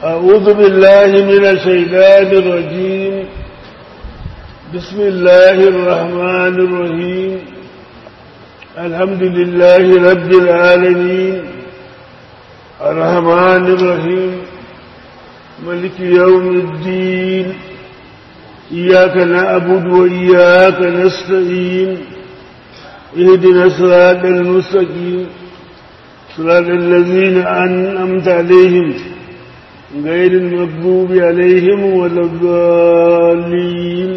أعوذ بالله من الشيطان الرجيم بسم الله الرحمن الرحيم الحمد لله رب العالمين الرحمن الرحيم ملك يوم الدين إياك نعبد وإياك نستعين اهدنا الصراط المستقيم صراط الذين أنعمت عليهم غير المغضوب عليهم ولا الضالين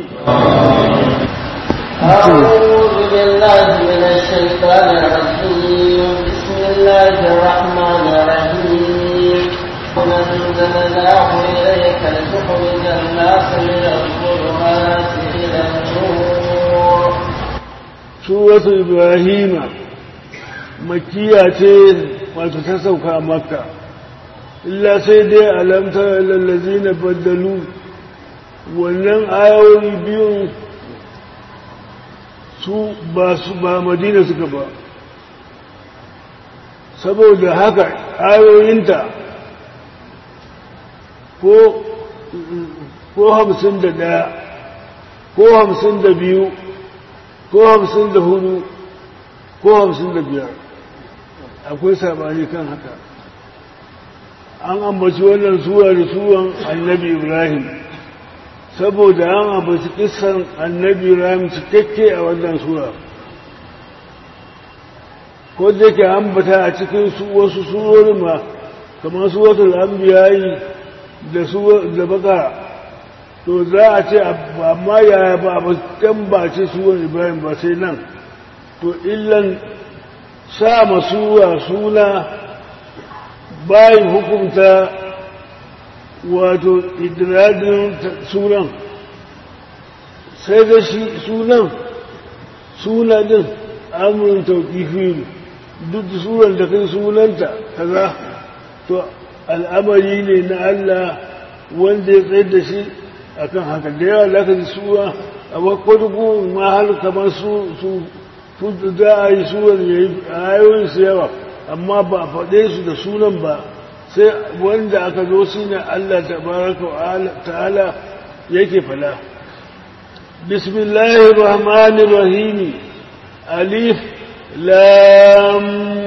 أعوذ بالله من الشيطان الرجيم بسم الله الرحمن الرحيم ونزلناه إليك لتخرج الناس من الظلمات إلى النور سورة إبراهيم مكية wato ta sauka a makka illa sai dai alamtar lallazi na baddalu wannan ayoyi biyun su ba su ba madina suka ba saboda haka ayoyinta ko ko hamsin da ɗaya ko hamsin da biyu ko hamsin da hudu ko hamsin da biyar akwai sabani kan haka an ambaci wannan suwa da suwan annabi ibrahim saboda an ambaci kisan annabi ibrahim cikakke a wannan suwa ko da ke ambata a cikin wasu surori ma kamar suwatul anbiyayi da da baka to za a ce amma yaya ba a can ba ce suwan ibrahim ba sai nan to illan sa masuwa suna bayan hukunta wato idradin sunan sai da shi sunan suna din amurin tauƙifi duk sunan da kai sunanta kaza to al'amari ne na Allah wanda ya tsaye da shi akan haka da yawa da aka ji suwa a wakwadugu ma har kamar su su za a yi suwar ya yi ayoyin su yawa amma ba a faɗe su da sunan ba sai wanda aka zo shi ne Allah tabaraka ta'ala yake fala bismillahir rahmanir rahim alif lam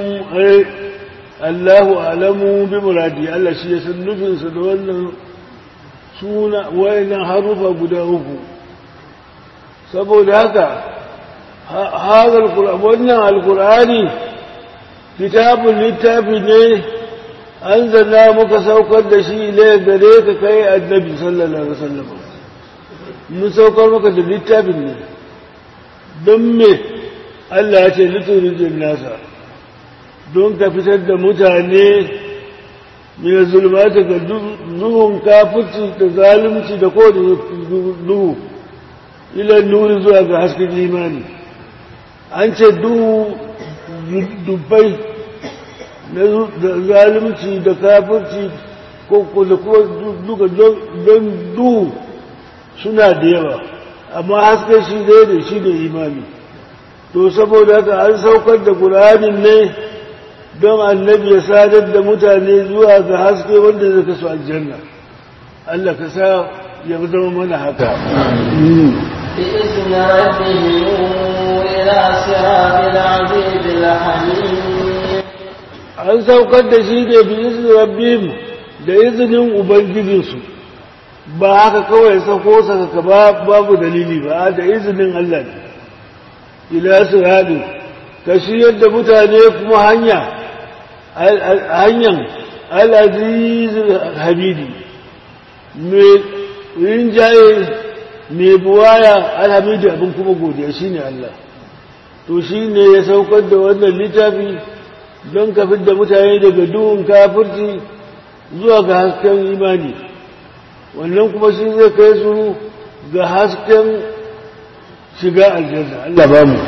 Allahu alamu bi muradi Allah shi ya san nufinsa da wannan suna wayannan harufa guda uku saboda haka هذا القرآن وانا القرآن كتاب للتافي ne أنزلنا muka saukar da shi ile gare ka kai annabi sallallahu alaihi wasallam mun saukar maka da littafin ne don me Allah ya ce liturijin nasa don ka fitar da mutane min zulmata ga duhun kafirci da zalunci da kowane duhu ila nuri zuwa ga hasken imani an ce duhu dubbai na zalunci da kafirci ko da duka don duhu suna da yawa amma haske shi zai da shi da imani to saboda haka an saukar da ƙuranin ne don annabi ya sadar da mutane zuwa ga haske wanda zai kasu aljanna Allah ka sa ya zama mana haka بإذن ربهم إلى صراط العزيز الحميد an saukar da shi ne bi izinin rabbim da izinin ubangijinsu ba haka kawai sako saka ba babu dalili ba da izinin Allah ne ila siradu ka shiyar da mutane kuma hanya hanyar al-aziz hamidi mai rinjaye mai buwaya alhamidu abin kuma godiya shine Allah to shine ya saukar da wannan littafi don ka da mutane daga duhun kafirci zuwa ga hasken imani wannan kuma shi zai kai su ga hasken shiga aljanna Allah ba mu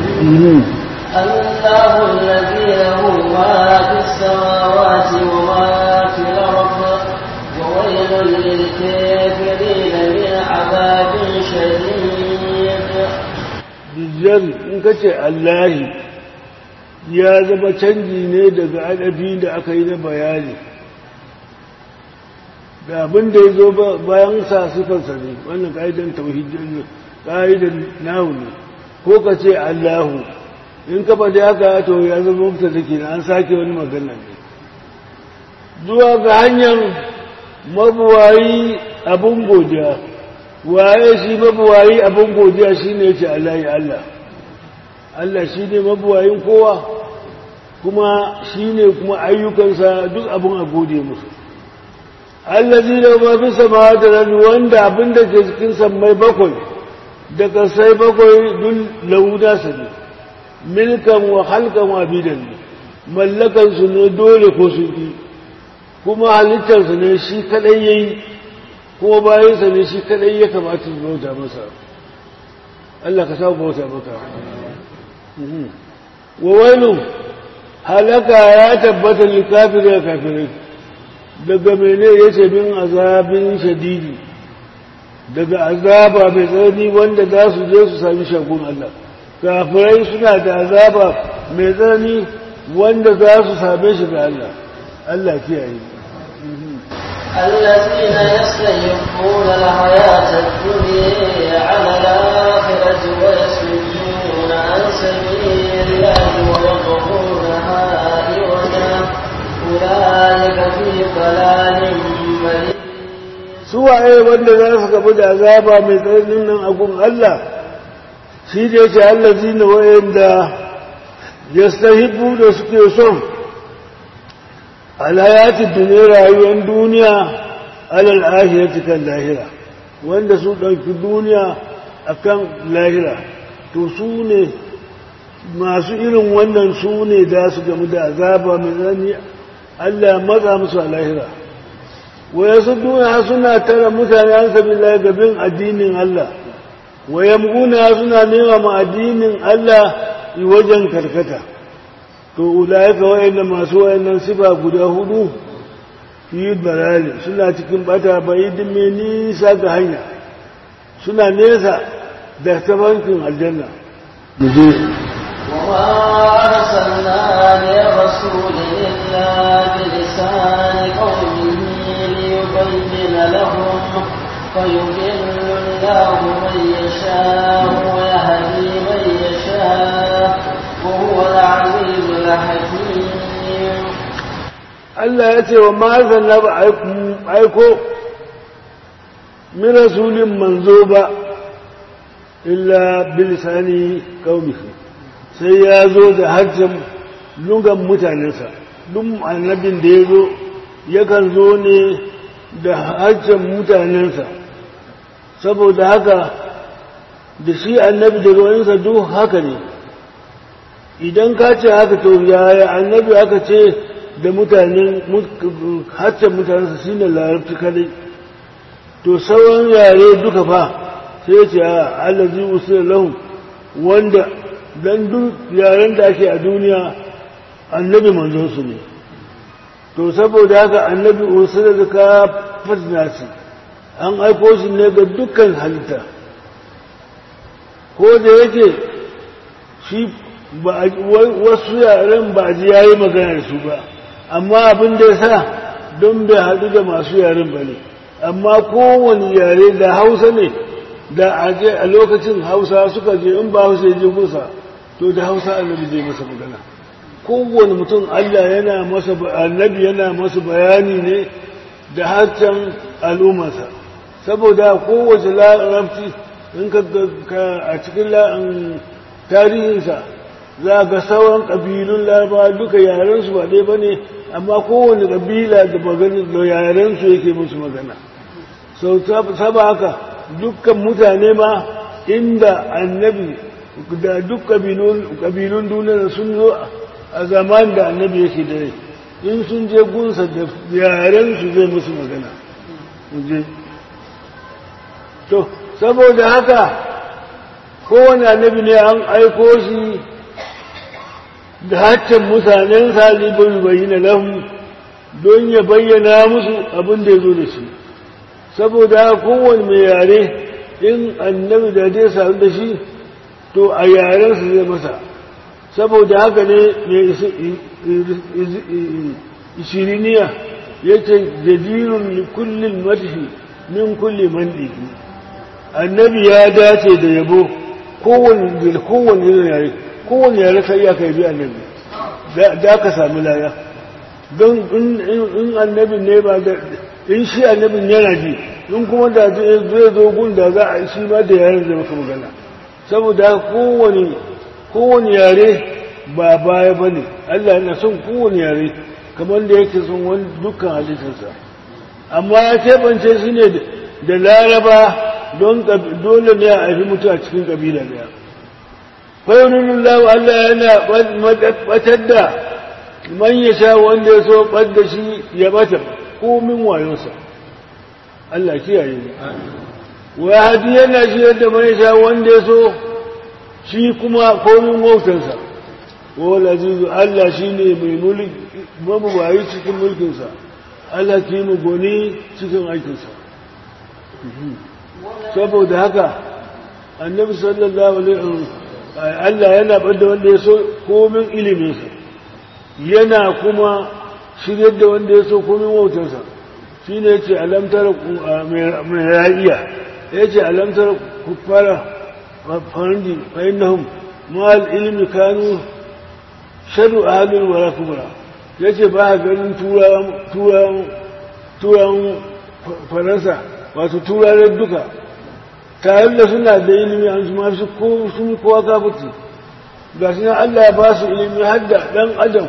الله الذي له ما في السماوات وما في الأرض وويل للكافرين من عذاب شديد Dijjal in ka ce Allahi ya zama canji ne daga adabi da aka yi na bayani da abin da ya zo bayan sa sifarsa ne wannan ka'idan tauhidin ne ka'idan nahu ne ko ka ce Allahu in ka faɗi haka to ya zama mafita da ke an sake wani magana ne zuwa ga hanyar mabuwayi abin godiya waye shi mabuwayi abin godiya shi ne ce Allah ya Allah Allah shi ne mabuwayin kowa kuma shi ne kuma ayyukansa duk abin a gode musu allazi da mafi sama da rani wanda abin da ke cikin sammai bakwai daga sai bakwai dun lauda su ne milkan wa halkan wa bidan ne mallakansu ne dole ko su ƙi kuma halittarsa ne shi kadai ya yi kuma bayansa ne shi kadai ya kamata su bauta masa Allah ka samu bauta maka wa wani halaka ya tabbata likafir ya kafirai daga mene ya ce min azabin shadidi daga azaba mai tsanani wanda za su je su sami shagun Allah kafirai suna da azaba mai tsanani wanda za su same shi ga Allah Allah kiyaye الذين يستيقون الحياة الدنيا على الآخرة ويصدون عن سبيل الله ويبغونها عوجا أولئك في ضلال مريض suwaye wanda za su gabu da azaba mai tsananin nan agun Allah shi da yake Allah zina wayanda ya stahibu da suke son alhayatin duniya rayuwar duniya alal ahirati kan lahira wanda su ɗauki duniya akan lahira to su ne masu irin wannan su ne da su gamu da azaba mai tsanani Allah matsa musu a lahira waya su duniya suna tara mutane an sabi gabin addinin Allah waya muguna suna nema ma addinin Allah wajen karkata to ulaika wayannan masu wayannan sifa guda hudu fi dalali suna cikin bata baidin mai nisa ga hanya suna nesa da tabankin aljanna muje وما أرسلنا لرسول إلا بلسان قومه ليبين لهم فيضل الله من يشاء ويهدي من يشاء وهو العزيز الحكيم Allah ya ce wa mazan na ba aiko min rasulin manzo ba illa bilisani kaumihi sai ya zo da harshen lungan mutanensa duk annabin da ya zo yakan zo ne da harshen mutanensa saboda haka da shi annabi da ruwansa duk haka ne idan ka ce haka to yaya annabi aka ce da mutanen harshen mutanensa shi ne larabci kadai to sauran yare duka fa sai ce a allazi usul lahum wanda dan duk yaren da ake a duniya annabi manzon su ne to saboda haka annabi usul da ka fasna shi an aiko shi ne ga dukkan halitta ko da yake shi wasu yaren ba ji yayi magana da su ba amma abin da ya sa don bai haɗu da masu yaren ba ne amma kowane yare da hausa ne da aje a lokacin hausa suka je in ba hausa ya je kusa to da hausa annabi zai masa magana kowane mutum allah yana masa annabi yana masa bayani ne da harshen al'ummarsa saboda kowace larabci in ka a cikin tarihinsa za ga sauran ƙabilun larabawa duka yarensu ba ɗaya ba ne amma kowane ƙabila da maganin da yarensu yake musu magana sau saba haka dukkan mutane ma inda annabi da duk ƙabilun duniya sun zo a zaman da annabi yake da rai in sun je gunsa da yarensu zai musu magana to saboda haka kowane annabi ne an aiko shi da haccin mutanen salibin bayyana lahum don ya bayyana musu abin da ya zo da shi saboda kowane mai yare in annabi da zai sami da shi to a yarensu zai masa saboda haka ne mai ishiriniya yace jadirun li kullil madhi min kulli mandiki annabi ya dace da yabo kowanne kowanne irin yare kowanne yare kai ya kai bi annabi da ka sami laya don in annabi ne ba da in shi annabin yana ji in kuma da zai zo gun da za a shi ma da yaren da maka magana saboda kowane kowane yare ba baya ba ne Allah yana son kowane yare kamar da yake son wani dukkan halittarsa amma ya keɓance shi ne da laraba don dole ne a haifi mutu a cikin ƙabila daya fayunin lawa Allah yana batar da man ya sha wanda ya so ɓadda shi ya bata komin wayonsa Allah kiyaye ne wa hadi yana shi yadda man ya sha wanda ya so shi kuma komin wautansa wal azizu Allah shine mai mulki mabuwayi cikin mulkinsa Allah ki mu goni cikin aikinsa saboda haka annabi sallallahu alaihi wasallam Allah yana bada wanda ya so komin iliminsa yana kuma shiryar da wanda ya so komin wautarsa shi ne ce alamtar mai ra'iya ya ce alamtar kuffara farandi fa'inahum ma'al ilmi kanu shaɗu a halin wara kubra ya ce ba a ganin turawan faransa wato turayen duka tare da suna da ilimi an su masu sun kowa kafuti ga shi Allah ya ba su ilimi har da ɗan adam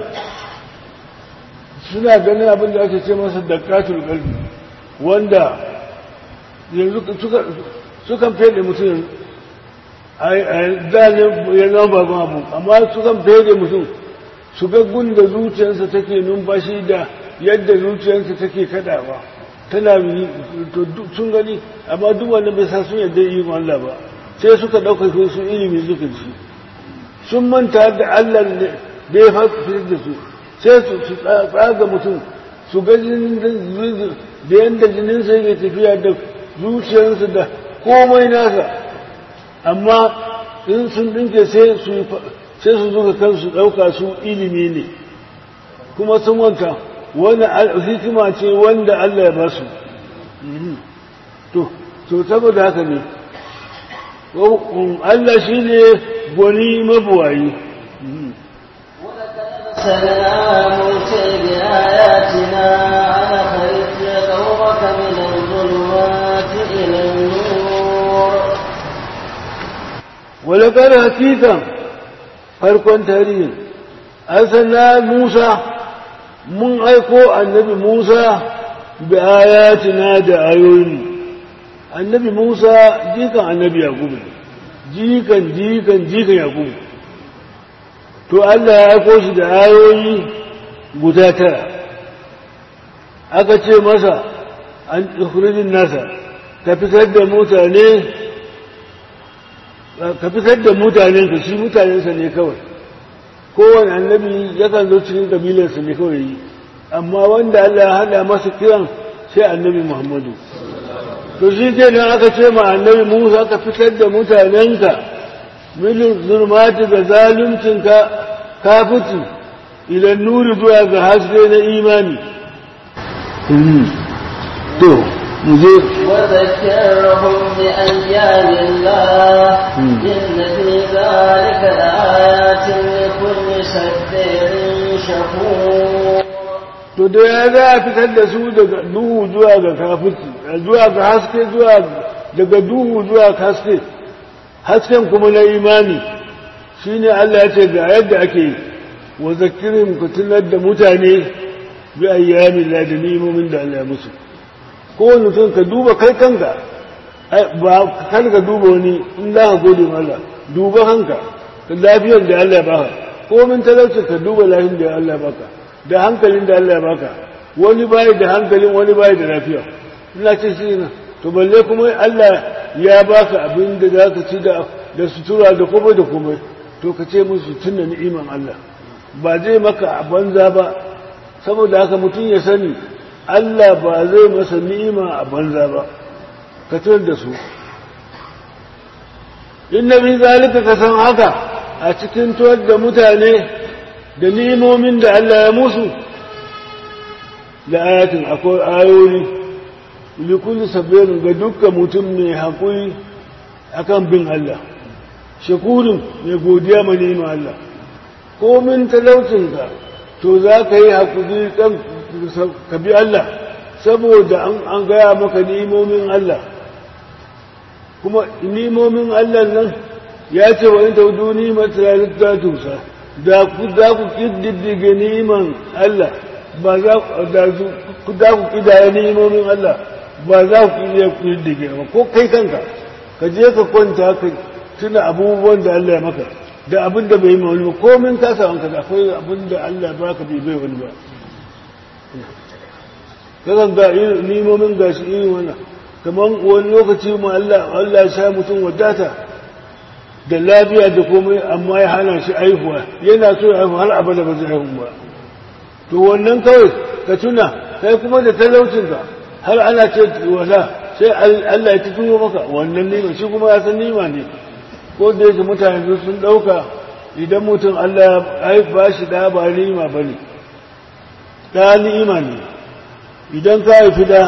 suna ganin abin da ake ce masa dakatul kalbi wanda yanzu sukan fede mutum a zanen ya zama babban abu amma sukan fede mutum su ga da zuciyarsa take numfashi da yadda zuciyarsa take kadawa tana sun gani amma duk wanda bai sa sun yadda yi Allah ba sai suka ɗauka su ilimi suka ci sun manta da Allah da ya fitar da su sai su tsaga mutum su ga jinin da yadda jininsa yake tafiya da zuciyarsa da komai nasa amma in sun dinke sai su zuka kansu ɗauka su ilimi ne kuma sun wanta wani hikima ce wanda Allah ya ba su to saboda haka ne Allah shi ne gwani mabuwayi أرسلنا موسى بآياتنا على خريج قومك من الظلمات إلى النور ولقد حقيقا farkon tarihin arsalna Musa mun aiko annabi Musa bi ayatina da ayoyi annabi Musa jikan annabi Yakubu jikan jikan jikan Yakubu to Allah ya aiko shi da ayoyi guda tara aka ce masa an tukhrijin nasa ka fitar da mutane ka fitar da mutanen ka shi mutanensa ne kawai kowane annabi yakan zo cikin kabilarsa ne kawai yi amma wanda Allah ya hada masa kiran sai annabi Muhammadu to shi ke nan aka ce ma annabi Musa ka fitar da mutanenka milin zulmati ga zaluncinka kafici ilan nuri zuwa ga haske na imani to mu je وذكرهم بأيام الله إن في ذلك لآيات لكل صبر شكور to da ya za a fitar da su daga duhu zuwa ga kafici zuwa ga haske zuwa daga duhu zuwa haske hasken kuma na imani shine Allah ya ce ga yadda ake yi wa zakirin ku tunar da mutane bi ayyamin la da ni'imomin da Allah ya musu kowane mutum ka duba kai kanka ba kar ka duba wani in za ka gode ma Allah duba kanka ka lafiyar da Allah ya baka ko min talauci ka duba lafiyar da Allah ya baka da hankalin da Allah ya baka wani bai da hankalin wani bai da lafiya ina ce shi na to balle kuma Allah ya baka abin da za ka ci da da sutura da komai da komai to ka ce musu tunna ni'iman Allah ba zai maka a banza ba saboda haka mutum ya sani Allah ba zai masa ni'ima a banza ba ka tunar da su inna bi zalika ka san haka a cikin tuwar da mutane da ni'imomin da Allah ya musu da ayatin akwai ayoyi likulli sabirin ga dukkan mutum mai haƙuri akan bin Allah shakurin mai godiya ma ni'ima Allah komin talaucinka to za ka yi haƙuri ka bi Allah saboda an gaya maka ni'imomin Allah kuma ni'imomin Allah nan ya ce wa in taudu ni'imar ta tusa da ku za ku ƙididdige ni'iman Allah ba za ku ƙidaya ni'imomin Allah ba za ku iya ƙididdige ba ko kai kanka ka je ka kwanta ka tuna abubuwan da Allah ya maka da abin da bai yi wani ba komin ka samu ka akwai abin da Allah ba ka bai bai wani ba kakan ga nimomin gashi irin wannan kamar wani lokaci ma Allah Allah ya sha mutum wadata da lafiya da komai amma ya hana shi aihuwa yana so ya haihu har abada ba zai haihu ba to wannan kawai ka tuna kai kuma da talaucinka har ana ce wala sai Allah ya tuno maka wannan nima shi kuma ya san nima ne ko da yake mutane sun ɗauka idan mutum Allah ya ba shi da ba nima ba ne da ni'ima ne idan ka haifi da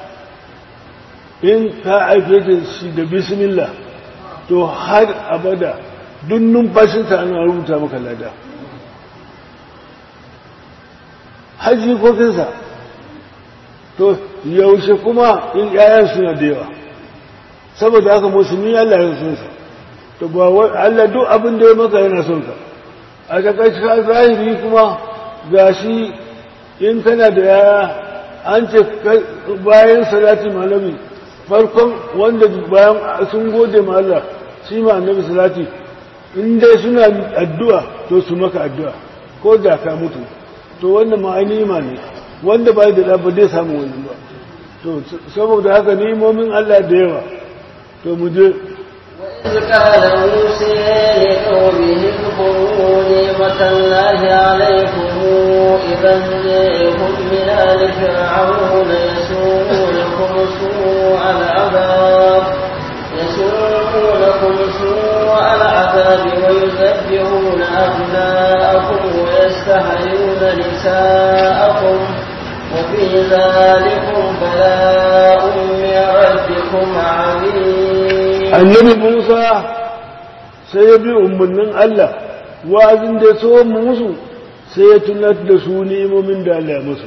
in ka haife da shi da bismillah to har abada duk numfashinsa ana rubuta maka lada haji kokinsa to yaushe kuma in 'ya'yan suna da yawa saboda haka musulmi Allah ya sun sa to ba Allah duk abin da ya maka yana son ka a takaice ka zahiri kuma gashi in kana da yaya an ce bayan salati malami farkon wanda bayan sun gode ma Allah shi ma annabi salati in dai suna addu'a to su maka addu'a ko da ka mutu to wannan ma'ani ma ne wanda bai da ba zai samu wani ba to saboda haka ni'imomin Allah da yawa to mu je وإذ قال موسى لقومه اذكروا نعمة الله عليكم إذا جاءكم من آل فرعون يسومونكم سوء العذاب يسومونكم سوء العذاب ويذبحون أبناءكم ويستحيون نساءكم وفي ذلكم بلاء من ربكم عظيم annabi Musa sai ya bi umarnin Allah wa'azin da so musu sai ya tunar da su ni'imomin da Allah ya musu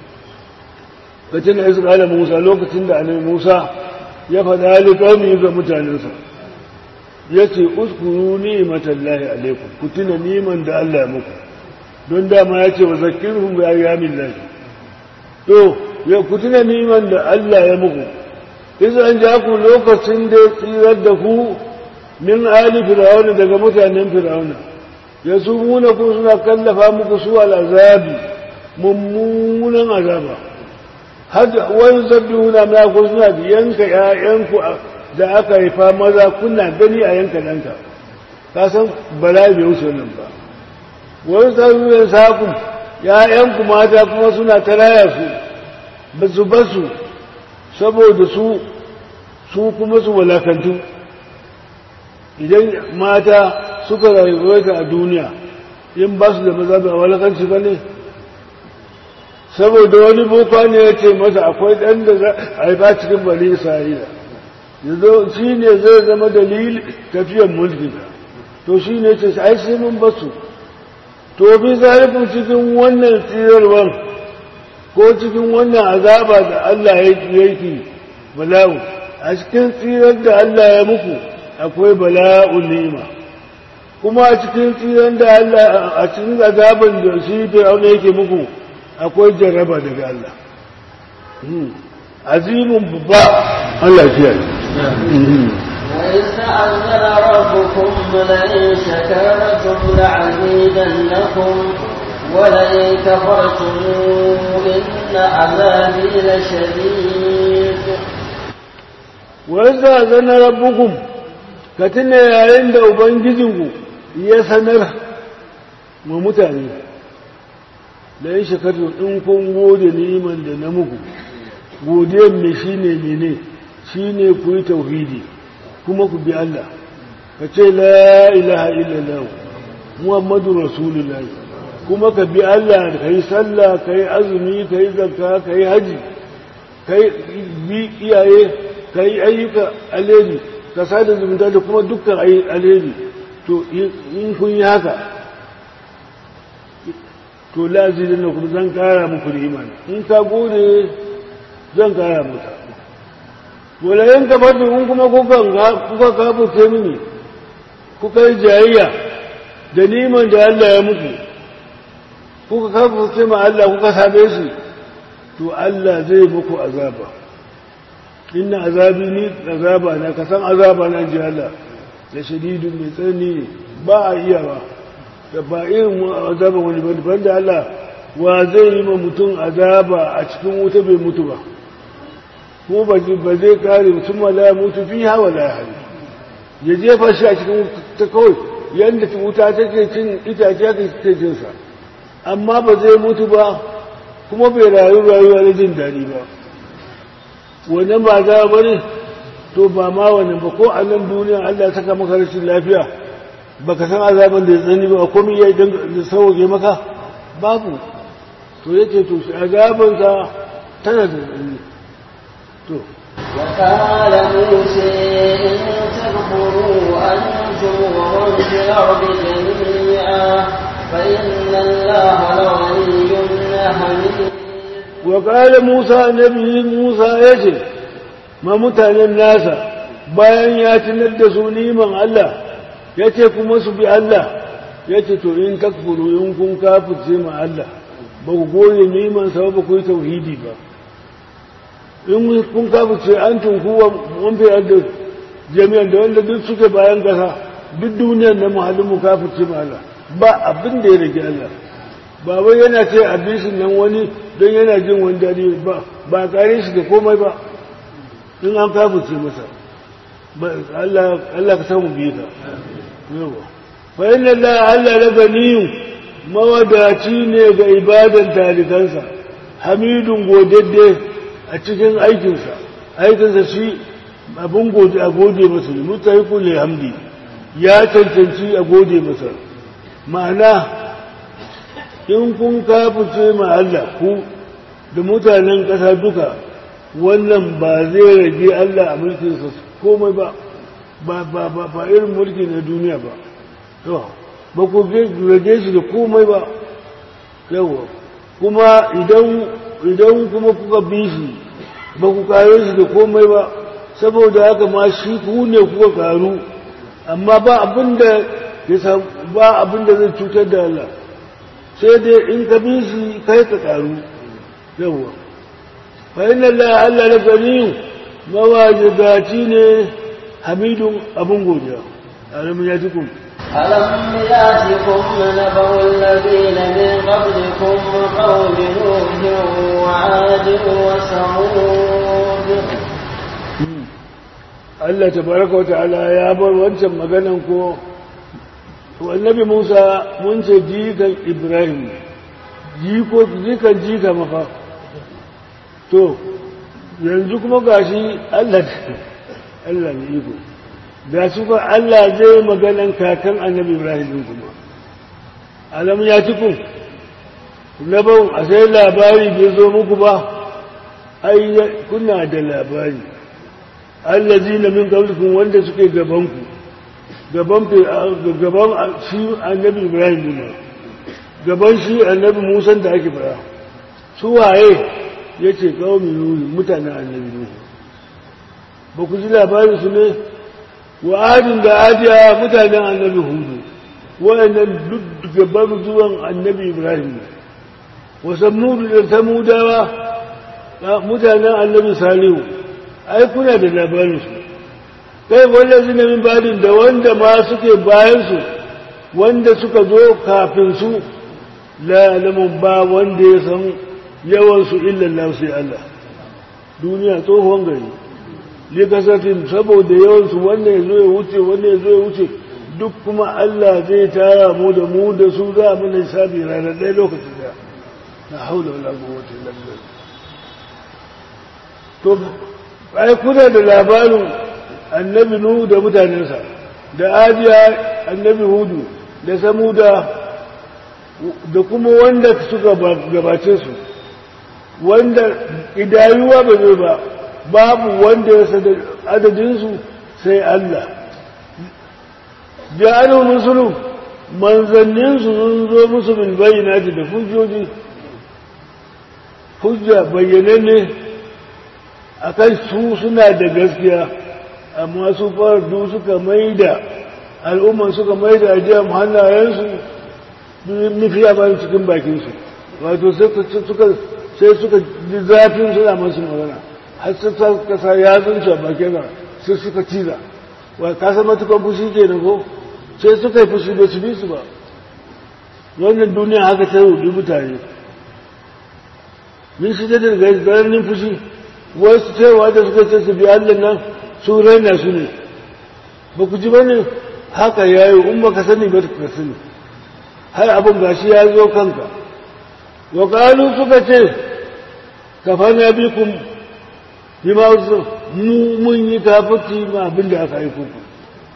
kacin da Isra'ila Musa lokacin da annabi Musa ya faɗa alƙawmi ga mutanensa ya ce uskuru ni'imatallahi alaikum ku tuna niman da Allah ya muku don dama ya ce wa zakirhum bi ayyamin lahi to ya ku tuna niman da Allah ya muku izan ja ku lokacin da ya tsirar da ku min ali fir'auna daga mutanen fir'auna ya su muna ku suna kallafa muku su al'azabi mummunan azaba har wani zabbihuna na ku suna yanka ƴaƴanku da aka haifa maza kuna gani a yanka ɗanka ka san bala bai wuce nan ba wani zabbihuna sakun ƴaƴanku mata kuma suna taraya su ba su basu saboda su su kuma su walakantu idan mata suka rayuwa a duniya in ba su da maza ba walakanci ba ne saboda wani boka ne ya ce masa akwai ɗan da za a haifa cikin bari isra'ila yanzu shi ne zai zama dalil tafiyan mulki to shi ne ce ai sai mun basu to bi zarafin cikin wannan tsirarwar ko cikin wannan azaba da Allah ya yake bala'u a cikin tsirar da Allah ya muku akwai bala'u nima kuma a cikin tsirar da Allah a cikin azaban da shi fir'auna yake muku akwai jarraba daga Allah azimin babba Allah ya وإذ تأذن ربكم لئن شكرتم لعزيدنكم ولئن كفرتم إن عذابي لشديد وإذا زن ربكم كتنا yayin da ubangijinku ya sanar ma mutane da ya shekaru in kun gode niman da na muku godiyar me shine mene shine ku yi tauhidi kuma ku bi Allah ka ce la ilaha illallah muhammadu rasulullahi kuma ka bi Allah ka yi sallah ka yi azumi ka yi zakka ka yi haji ka yi bi iyaye ka yi ayyuka alheri ka sada zumunta da kuma dukkan alheri to in kun yi haka to lazilin da kuma zan kara muku da imani in ka gode zan kara maka wala yan kafartu in kuma kuka kafurce mini kuka yi jayayya da niman da Allah ya muku kuka kafurce ma Allah kuka same shi to Allah zai muku azaba inna azabi ni azaba na kasan azaba na ji Allah da shadidun mai tsanani ne ba a iya ba da ba irin azaba wani bane banda Allah wa zai yi ma mutum azaba a cikin wuta bai mutu ba ko ba zai kare mutum ma la mutu fi hawa la hali ya jefa shi a cikin ta kawai yadda wuta take cin itace aka take cin sa amma ba zai mutu ba kuma bai rayu rayuwa na jin daɗi ba wannan ba za ba ne to ba ma wannan ba ko a nan duniya Allah saka maka rashin lafiya baka san azaban da ya tsani ba komai ya da sauke maka babu to yace to shi azabansa tana da tsani to وقال موسى إن تكفروا أنتم ومن في الأرض جميعا فإن الله لغني حميد وقال موسى نبي موسى يجي ما متعلم الناس bayan ya tunar da su niman Allah ya ce kuma su bi Allah ya ce to in takfuru in kun kafirce ma Allah ba ku goye niman sa ba ku yi tauhidi ba in kun kafirce an tunkuwa mun fi yadda jami'an da wanda duk suke bayan kasa duk duniyar na muhallin mu kafirce ma Allah ba abin da ya rage Allah ba wai yana ce abisin nan wani don yana jin wani daɗi ba ba kare shi da komai ba in an kafirce masa Allah ka samu biyu ka yawa fa inna Allah Allah la ganiyun mawadaci ne ga ibadan talikansa hamidun godadde a cikin aikinsa aikinsa shi abin gode a gode masa ne mutahiku le hamdi ya cancanci a gode masa ma'ana in kun kafuce ma Allah ku da mutanen ƙasa duka wannan ba zai rage Allah a mulkinsa komai ba ba ba ba ba irin mulki na duniya ba to ba ku rage shi da komai ba yawa kuma idan idan kuma kuka bi shi ba ku kare shi da komai ba saboda haka ma shi ku ne kuka karu amma ba abin da ya ba abin da zai cutar da Allah sai dai in ka bi shi kai ka karu yawa fa inna Allah Allah la ganiyun mawajibaci ne hamidun abun godiya alamun ya tukun ألم يأتكم نبأ الذين من قبلكم قوم نوح وعاد وثمود Allah tabaraka wa ta'ala ya bar wancan maganan ko annabi Musa mun ce jikan Ibrahim jiko jikan jika mafa to yanzu kuma gashi Allah Allah ne iko da su ka Allah zai maganan kakan annabi Ibrahim din kuma alam ya cikin labau a sai labari bai zo muku ba ai kuna da labari allazina min qablikum wanda suke gaban ku gaban gaban shi annabi Ibrahim ne gaban shi annabi Musa da ake fara su waye yace qaumi nuhu mutanen annabi nuhu ba ku ji labarin su ne wa adin da adiya mutanen annabi hudu waɗannan duk gaban zuwan annabi ibrahim ne wa samudu da samudawa mutanen annabi salihu ai kuna da labarin su kai wanda zina min badin da wanda ma suke bayan su wanda suka zo kafin su la lamun ba wanda ya san yawan su illa sai Allah duniya tsohon gari likasatin saboda yawansu wannan ya zo ya wuce wannan ya zo ya wuce duk kuma Allah zai tara mu da mu da su za mu ne sabi ranar ɗaya lokacin da na haula wala quwwata illa billah to ai kuna da labarin annabi nuhu da mutanensa da ajiya annabi hudu da samuda da kuma wanda suka gabace su wanda idayuwa ba zai ba babu wanda ya sada adadinsu sai Allah ja'alu musulun manzanninsu sun zo musu bil bayyinati da hujjoji hujja bayyananne akan su suna da gaskiya amma su fardu suka maida al'umman suka maida ajiyar hannayensu nufi a bayan cikin bakinsu wato sai suka ji zafin suna masu magana har su kasa ya zunci a bakin sai suka ciza wa kasa matukan fushi ke ko sai suka yi fushi da su bi su ba wannan duniya haka ta rubi mutane min shi da daga garanin fushi wasu cewa da suka ce su bi allah nan su raina su ne ba ku ji ba ne haka ya yi in ka sani ba ka sani har abin gashi ya zo kanka wa kalu suka ce kafana bikum bima mu mun yi kafirci ma abin da aka aiko ku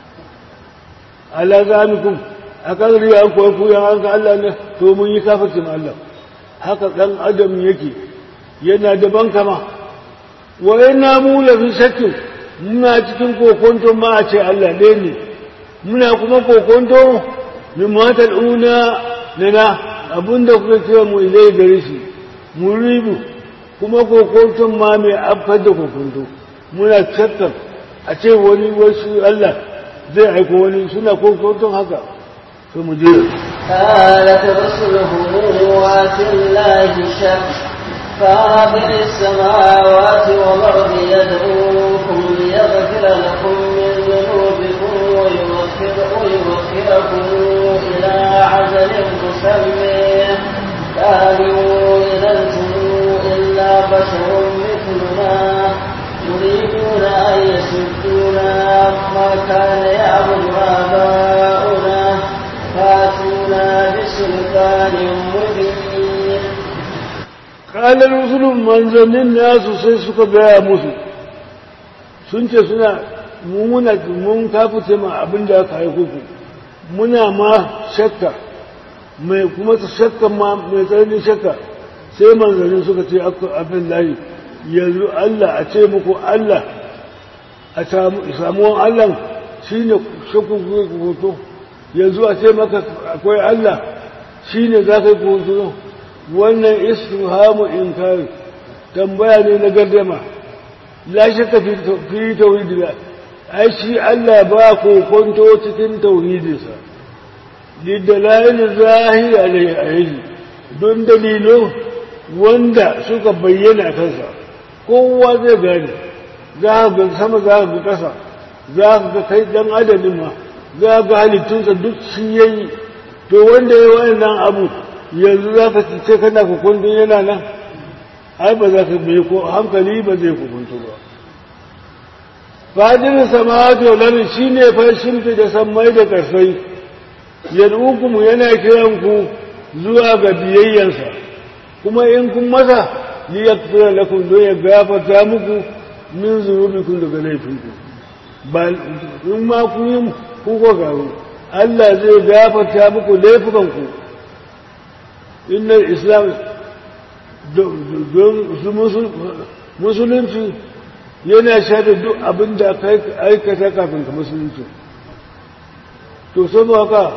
ala zamikum a kan riya an koyi kuyan an ga Allah ne to mun yi kafirci ma Allah haka dan adam yake yana da bankama wa inna mu la fi shakkin muna cikin kokonto ma a ce Allah ɗaya ne muna kuma kokonto min matal una nana abinda kuka ce mu ilai gare shi muribu kuma kokonton ma mai afkar da kokonto muna tattar a ce wani wasu Allah zai aiko wani suna kokonton haka to mu je قالت رسلهم وفي الله شك فاطر السماوات والأرض يدعوكم ليغفر لكم من ذنوبكم ويغفر ويغفركم إلى عجل مسمى قالوا إن أنتم إلا بشر مثلنا يريدون أن يسدونا ما كان يعبد آباؤنا فاتونا بسلطان مبين قال الرسل manzannin nasu sai suka gaya musu sun ce suna muna mun kafuce ma abin da aka haiku ku muna ma shakka mai kuma shakka ma mai tsananin shakka sai manzannin suka ce abin layi yanzu Allah a ce muku Allah a samuwan Allah shi ne shakku hoto yanzu a ce maka akwai Allah shi ne za ka yi hoto wannan istifhamu inkari tambaya ne na gardama la shakka fi tauhidi ba ai shi Allah ba ko kwanto cikin tauhidinsa lidalail zahiri alaihi don dalilo wanda suka bayyana kansa kowa zai gane za ga sama za ga ƙasa za ga kai dan adadin ma za ga halittunsa duk shi yayi to wanda ya wannan abu yanzu za ka ce kana kukundun yana nan ai ba za ka bai ko hankali ba zai kukuntu ba fadin samawati wal ardi shine fashin da sammai da karsai yad'ukum yana kiran ku zuwa ga biyayyansa kuma in kun masa li yaghfira lakum don ya gafarta muku min zunubikum daga laifinku ba in ma ku yi ku ko garu Allah zai gafarta muku laifukanku innal islam don musulunci yana shaida duk abin da ka aikata kafin ka musulunci to saboda haka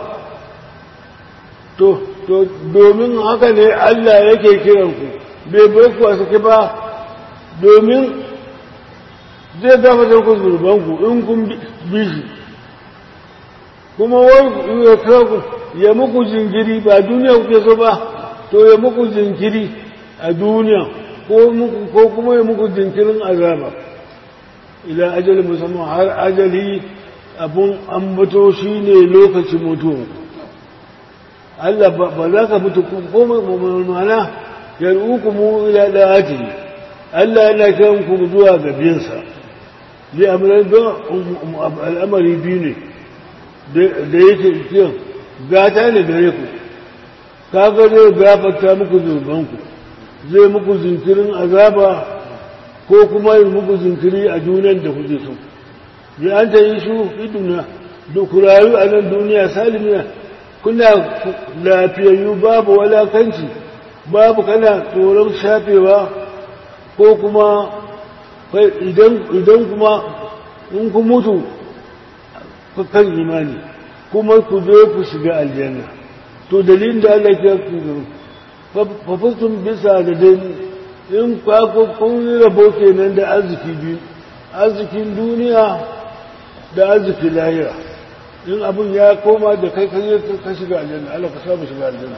to to domin haka ne Allah yake kiran ku bai bai ku a sake ba domin zai gafa ku zurban ku in kun bi shi kuma wai ya kawo ya muku jingiri ba duniya kuke so ba to ya muku jinkiri a duniya ko kuma ya muku jinkirin azaba ila ajali musamman har ajali abun ambato shi ne lokacin mutuwa Allah ba za ka mutu ko mana yar'uku mu ila da'ati Allah yana kiran ku zuwa ga biyansa li amran don al'amari biyu ne da yake kiyan gata ne gare ku kaga zai gafarta muku zurbanku zai muku zinkirin azaba ko kuma yi muku zinkiri a duniyan da kuke so ya an ta yi shu iduna da ku rayu a nan duniya salimiya kuna lafiyayyu babu walakanci babu kana tsoron shafewa ko kuma idan kuma in ku mutu kan imani kuma ku zo ku shiga aljanna to dalilin da Allah ya ku fafistun bisa da dani in kwako kun rabo kenan da arziki biyu arzikin duniya da arzikin lahira in abin ya koma da kai kan ka shiga aljanna Allah ka samu shiga aljanna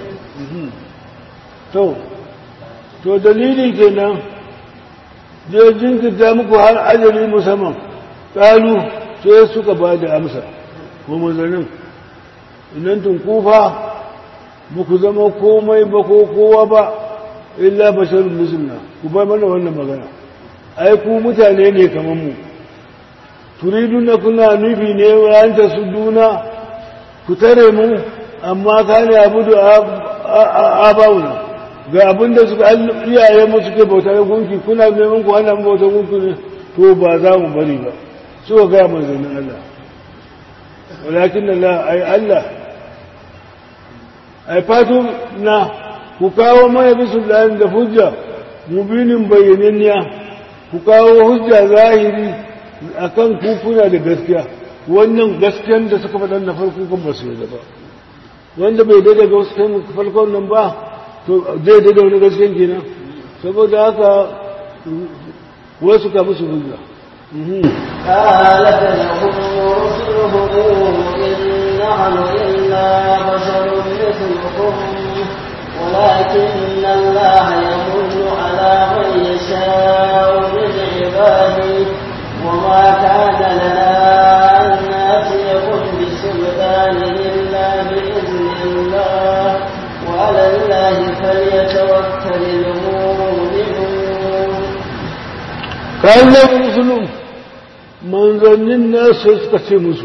to to dalili kenan je jinkirta muku har ajali musamman ƙalu sai suka ba da amsa ko mazanin inan tun kufa muku zama komai ba ko kowa ba illa basharun musulna ku bar mana wannan magana ai ku mutane ne kamar mu turidun na kuna nufi ne wayanta su duna ku tare mu amma ka ne abu da abawuna ga abin da suka iyayen mu suke bauta da gunki kuna neman ku hana mu bauta gunki ne to ba za mu bari ba suka gaya manzannin Allah walakin Allah ai Allah ai fatu na ku kawo mana bisu da hujja mubinin bayyananniya ku kawo hujja zahiri akan kukuna da gaskiya wannan gaskiyan da suka faɗa na farko kan ba su yi ba wanda bai daidai ga wasu farkon nan ba to zai daidai wani gaskiyan kenan saboda haka wasu ka musu hujja قالت لهم رسلهم إن نحن إلا بشر مثلكم ولكن الله يمن على من يشاء من عباده وما كان لنا أن نأتيكم بسلطان إلا بإذن الله وعلى الله فليتوكل المؤمنون كان رسلهم manzannin nasu suka ce musu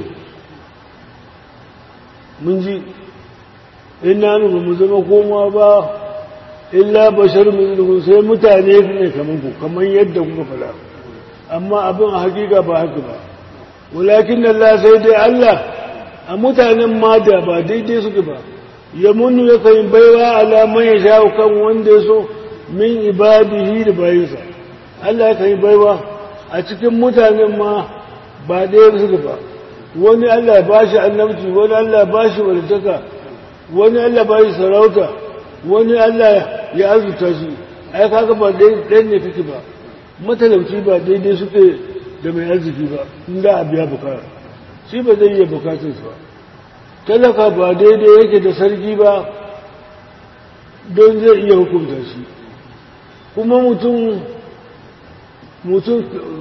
mun ji ina ba mu zama koma ba illa bashar musulun sai mutane ne kamar ku kamar yadda kuka fada amma abin a hakika ba haka ba walakin Allah sai dai Allah a mutanen ma da ba daidai suke ba ya munu ya kai baiwa alaman ya sha kan wanda ya so min ibadihi da bayinsa Allah ya kai baiwa a cikin mutanen ma ba ɗaya suke ba wani Allah ba shi annabci wani Allah ba shi walitaka wani Allah ba shi sarauta wani Allah ya azuta shi ai kaga ba ɗaya ne kake ba matalauci ba daidai suke da mai arziki ba in da a biya bukata shi ba zai iya bukatarsa ba talaka ba daidai yake da sarki ba don zai iya hukunta shi kuma mutum mutum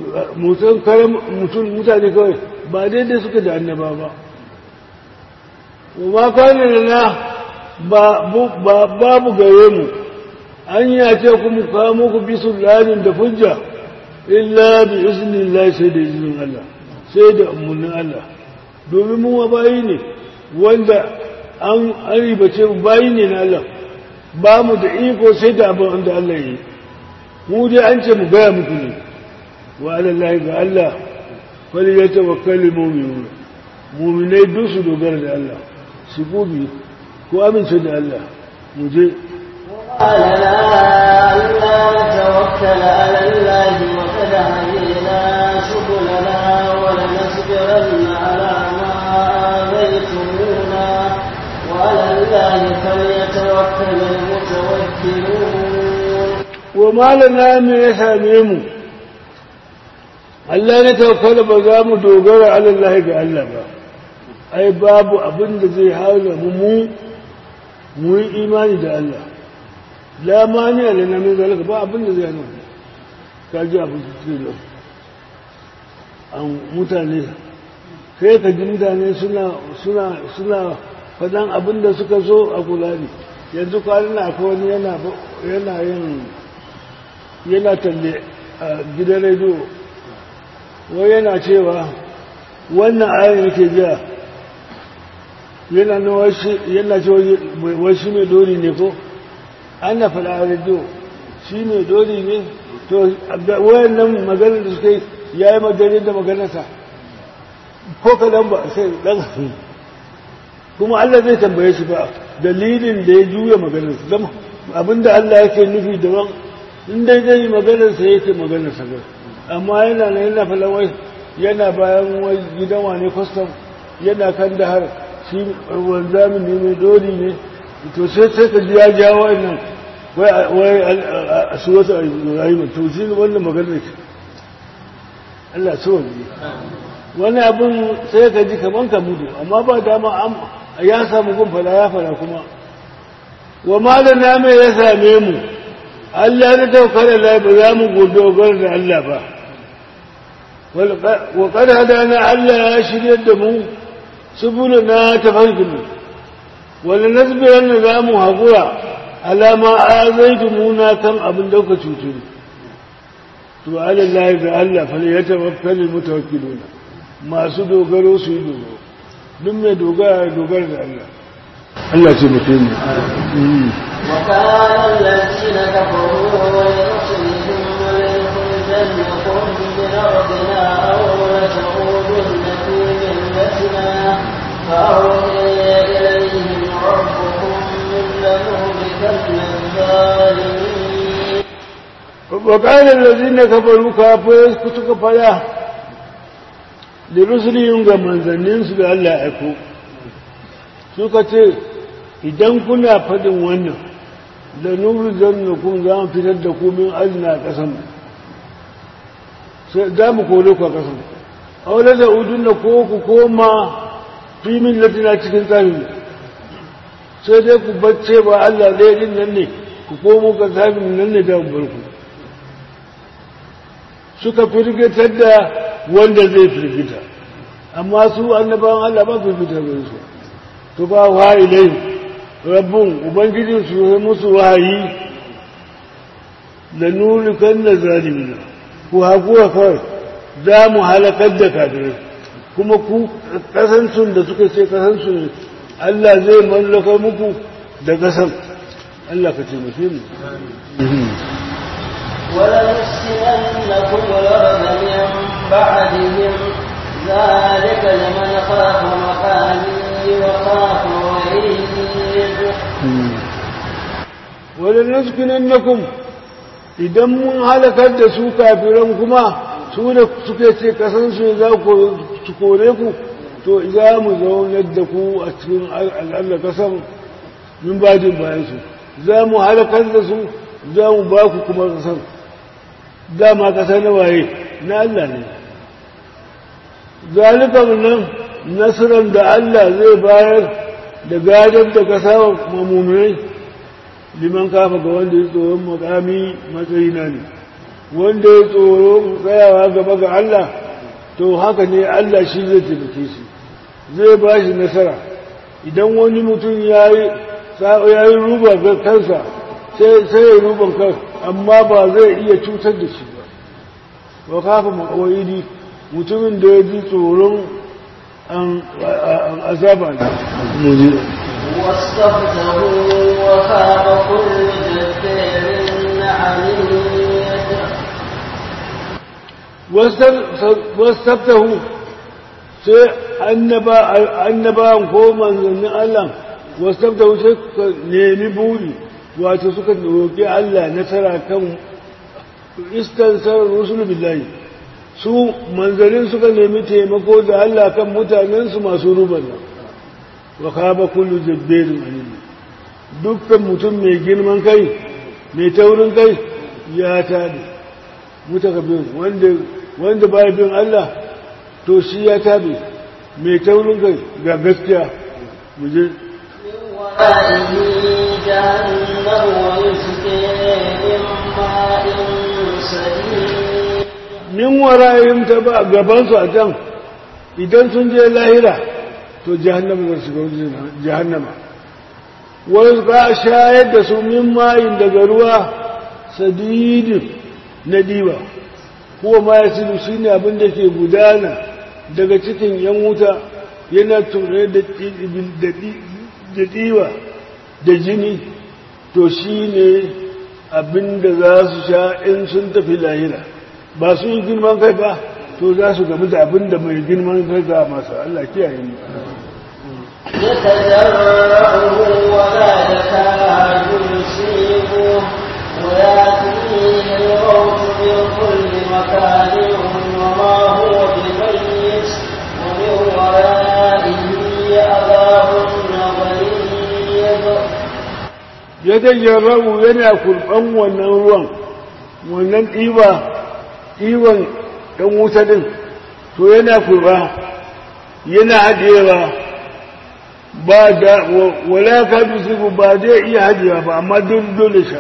mutane kawai ba daidai suka da annaba ba ma kwanan na babu gare mu an yace kuma kawo muku bisu lalin da hujja illa bi izinin Allah sai da izinin Allah sai da umarnin Allah domin mu bayi ne wanda an ribace mu bayi ne na Allah ba mu da iko sai da abin da Allah yi mu dai an ce mu gaya muku ne wa alallahi ga Allah fali ya tawakkali mu'minun mu'minai duk su dogara da Allah su gobe ko amince da Allah mu je قال لا ألا نتوكل على الله وقد هدينا سبلنا ولنصبرن على ما آذيتمونا وعلى الله فليتوكل المتوكلون وما لنا من يساميم Allah ne tawakkala ba za mu dogara ala Allah ga Allah ba ai babu abin da zai hana mu mu mu yi imani da Allah la mani ala na min zalika ba abin da zai hana mu ka ji abin da ke nan an mutane sai ka ji mutane suna suna suna fadan abin da suka so a kula ne yanzu kwanan akwai wani yana yana yin yana talle a gidan rediyo wai yana cewa wannan ayin yake jiya yana na washi yana ce washi mai dori ne ko ana faɗa a rediyo shi mai dori ne to wayan nan maganar da suka yi ya yi maganin da maganarsa ko kadan ba sai ɗan kuma Allah zai tambaye shi ba dalilin da ya juya maganarsa zama abinda Allah yake nufi daban in dai zai yi maganarsa yake maganarsa ba amma yana na yana falawai yana bayan wai gidan wane kwastam yana kan da har shi wanzamin ne mai doli ne to sai sai ka ji ya jawo nan wai a su wata rayuwa to shi wannan maganar ce Allah so ne wani abin sai ka ji kaman ka mutu amma ba dama ya samu gun fada ya fara kuma wa malana mai ya same mu Allah na taukar da ba za mu gobe da Allah ba wa kada hadana Allah ya shirya da mu subulu na tafarkin mu wani nasbiran da za mu haƙura alama a zai muna kan abin dauka cutu to Allah ga Allah fa ya tawakkal mutawakkiluna masu dogaro su yi dogaro duk mai dogara dogara da Allah Allah ce mutum ne وكان الذين كفروا لرسلهم وليخرجنكم من أرضنا أو لتعودن في ملتنا فأوحي إليهم ربكم لنهلكن الظالمين وقال الذين كفروا كافرين كتك فلا لرسلهم ga manzanninsu da Allah ya aiko suka ce idan kuna faɗin wannan da nuru zannakun za mu fitar da ku min azna a ƙasan sai za mu kolo ku a ƙasan aure da udun da ko ku koma fimin latina cikin tsarin sai dai ku bacce ba Allah ɗaya din nan ne ku komo ka tsarin nan ne da barku suka firgitar da wanda zai firgita amma su annabawan Allah ba firgitar da su to ba wa ilai rabbun ubangijin su yi musu wahayi da nurukan na zalimina ku haƙuwa kawai za mu halakar da kafirai kuma ku kasancin da suka ce kasansu ne Allah zai mallaka muku da kasan Allah ka ce mafi mu ولنسكننكم الأرض من بعدهم ذلك لمن خاف مقامي وخاف وعيد ولنسكننكم idan mun halakar da su kafiran kuma su da suke ce kasansu za su kore ku to za mu zaunar da ku a cikin al'adar kasan min bajin bayansu za mu halakar da su za mu ba ku kuma kasan dama kasa na waye na Allah ne zalikan nan nasiran da Allah zai bayar da gadar da kasa wa mamuminai liman kafa ga wanda ya tsoron makami matsayina ne wanda ya tsoro tsayawa gaba ga Allah to haka ne Allah shi zai taimake shi zai ba shi nasara idan wani mutum ya yi ruba ga kansa sai ya ruban kan amma ba zai iya cutar da shi ba wa kafa makawai mutumin da ya ji tsoron an azaba ne واستفتحوا وخاب كل جبار عنيد wastabtahu sai annabawan ko manzannin Allah wastabtahu sai suka nemi buri wato suka roƙi Allah nasara kan istansar rusul billahi su manzannin suka nemi taimako da Allah kan mutanensu masu ruban nan wa kaba kullu jabbarin alim dukkan mutum mai girman kai mai taurin kai ya tada mutakabir wanda wanda baya bin Allah to shi ya tabe mai taurin kai ga gaskiya mu je ورائه جهنم ويسقي من ماء سديد min warayim ta ba gaban su a can idan sun je lahira to jahannama za su ga jahannama wani ka shayar da su min mayin daga ruwa sadidin na diba kuwa ma ya silu shi ne abin da ke gudana daga cikin yan wuta yana ture da diwa da jini to shi ne abin da za su sha in sun tafi lahira ba su yi girman kai ba to za su gamu da abin da mai girman kai ga masu Allah kiyaye mu يتجرعه ولا يكاد يصيبه ويأتيه الموت من كل مكان وما هو بميت ومن ورائه عذاب غليظ ya tajarrabu yana kurban wannan ruwan wannan ɗiba ɗiban ɗan wuta ɗin to yana kurba yana haɗewa ba da wala ka bisiku ba zai iya haɗewa ba amma dole dole sha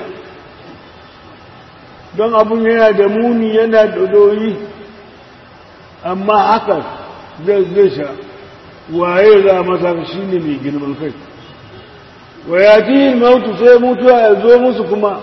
don abun yana da muni yana da doyi amma haka zai zai sha waye za masa shi ne mai girman kai wa ya fi mautu sai mutuwa ya zo musu kuma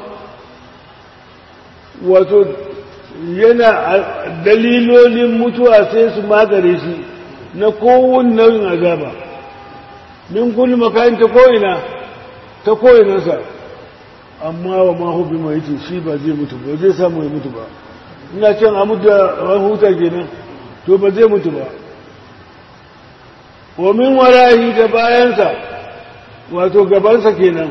wato yana dalilolin mutuwa sai su magare shi na kowane nau'in azaba min kulli makayin ta ko'ina ta ko'inansa amma wa mahubi mai yake shi ba zai mutu ba zai samu ya mutu ba ina can a mutu a huta kenan to ba zai mutu ba wa min warahi da bayansa wato gabansa kenan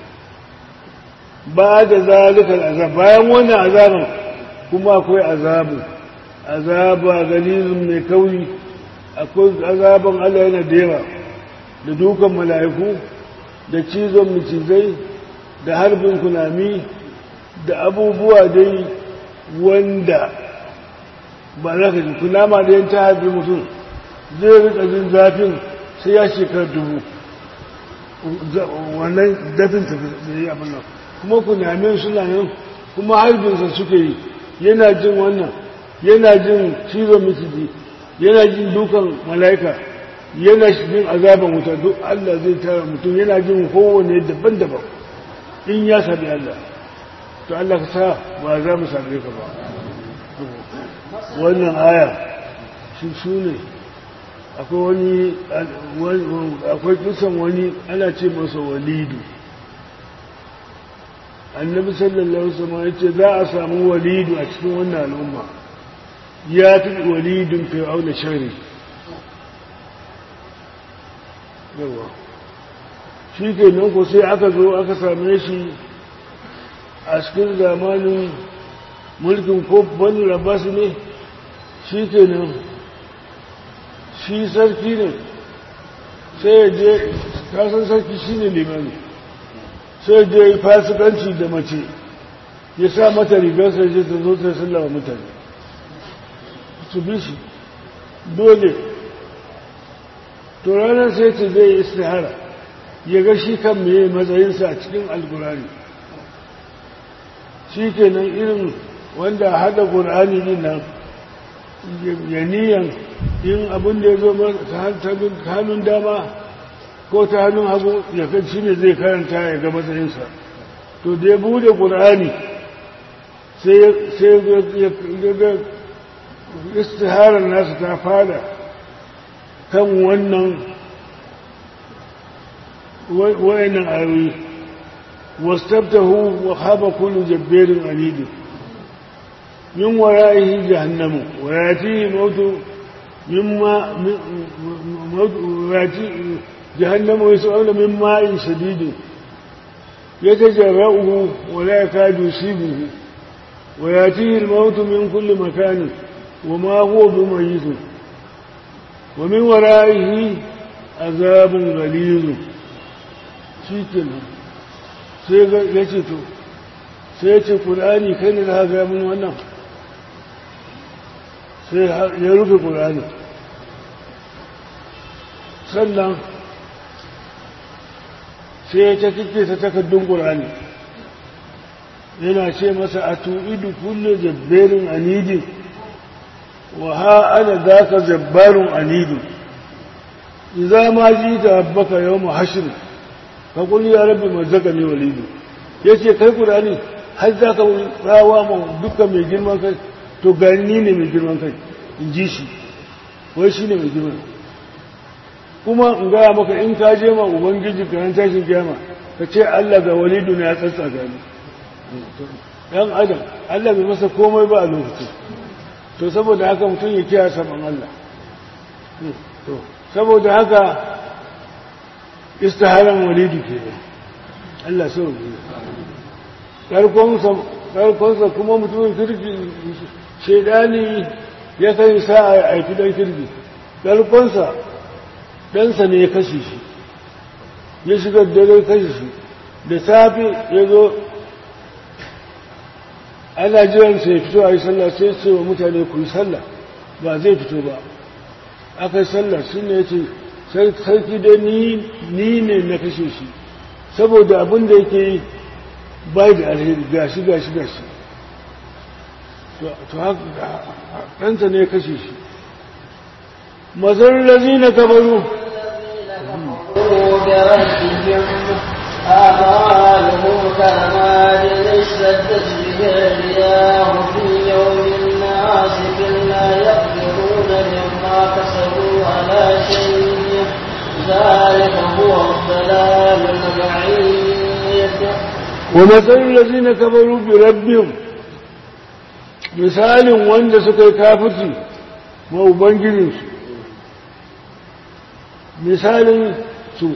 ba da zalikar azab bayan wannan azaban kuma akwai azabu azaba galizun mai kauri akwai azaban Allah yana da yawa da dukan mala'iku da cizon macizai da harbin kunami da abubuwa dai wanda ba za ka ji kunama da yin ta harbi mutum zai rika jin zafin sai ya shekar dubu wannan dafin ta da yi abin nan kuma kunamin suna nan kuma harbinsa suke yi yana jin wannan yana jin cizon miciji yana jin dukan mala'ika yana jin azaban wuta duk Allah zai tara mutum yana jin kowane daban-daban in ya sabi Allah to Allah ka sa ba za mu same ka ba wannan aya shi su ne akwai wani akwai kisan wani ana ce masa walidu annabi sallallahu alaihi wasallam ya ce za a samu walidu a cikin wannan al'umma ya fi walidun fir'auna shari yawa shi ke nan ko sai aka zo aka same shi a cikin zamanin mulkin ko bani rabas ne shi ke nan shi sarki ne sai ya je kasan sarki shi ne limani sai ya je fasikanci da mace ya sa mata rigar sai je ta zo ta sallama mutane su bi shi dole to ranar sai ce zai yi istihara ya ga shi kan meye matsayinsa a cikin alkurani shi kenan irin wanda hada ƙur'ani din nan ya niyan in abin da ya zo ta hannun dama ko ta hannun hagu ya kan shi ne zai karanta ya ga matsayinsa to da ya bude ƙur'ani sai ya ga istiharar nasu ta fada kan wannan wayannan ayoyi wastabtahu wa khaba kullu jabbarin anid min wara'ihi jahannamu wa yatihi mautu mimma mautu yati jahannamu yas'aluna min ma'in shadid yatajarra'uhu wa la yakadu yusibuhu wa yatihi al-maut min kulli makanin وما هو بميت ومن ورائه عذاب غليظ shikenan sai ya ce to sai ya ce ƙulani kai ne na haka mun wannan sai ya rufe ƙulani sannan sai ya ta kike ta takardun ƙulani yana ce masa a tu'idu kulle jabberin anidin وها أنا ذاك جبار عنيد إذا ما جيت ربك يوم حشر فقل يا رب مزقني وليد yace kai Qur'ani har za ka rawa ma dukkan mai girman kai to gani ne mai girman kai in ji shi wai shi ne mai girman kuma in gaya maka in ka je ma ubangiji ka tashin kiyama ka ce Allah ga walidu ne ya tsatsa gani yan adam Allah bai masa komai ba a lokacin to saboda haka mutum ya kiyaye saman Allah to saboda haka istiharan walidu ke Allah sau ne ƙarkonsa kuma mutumin kirki shaidani ya kai sa a aiki don kirki ƙarkonsa ɗansa ne ya kashe shi ya shiga dare kashe shi da safe ya zo ana jiransa ya fito a yi sallah sai ce wa mutane ku yi sallah ba zai fito ba aka yi sallah shi ne ya ce sarki dai ni ne na kashe shi saboda abin da yake yi bai da alheri gashi gashi gashi to haka ɗansa ne ya kashe shi mazar lazi na kabaru أعمالهم كرماد اشتدت به الرياح في يوم عاصف لا يقدرون مما كسبوا على شيء ذلك هو الضلال البعيد ومثل الذين كفروا بربهم misalin wanda suka yi kafirci ma ubangijinsu misalin su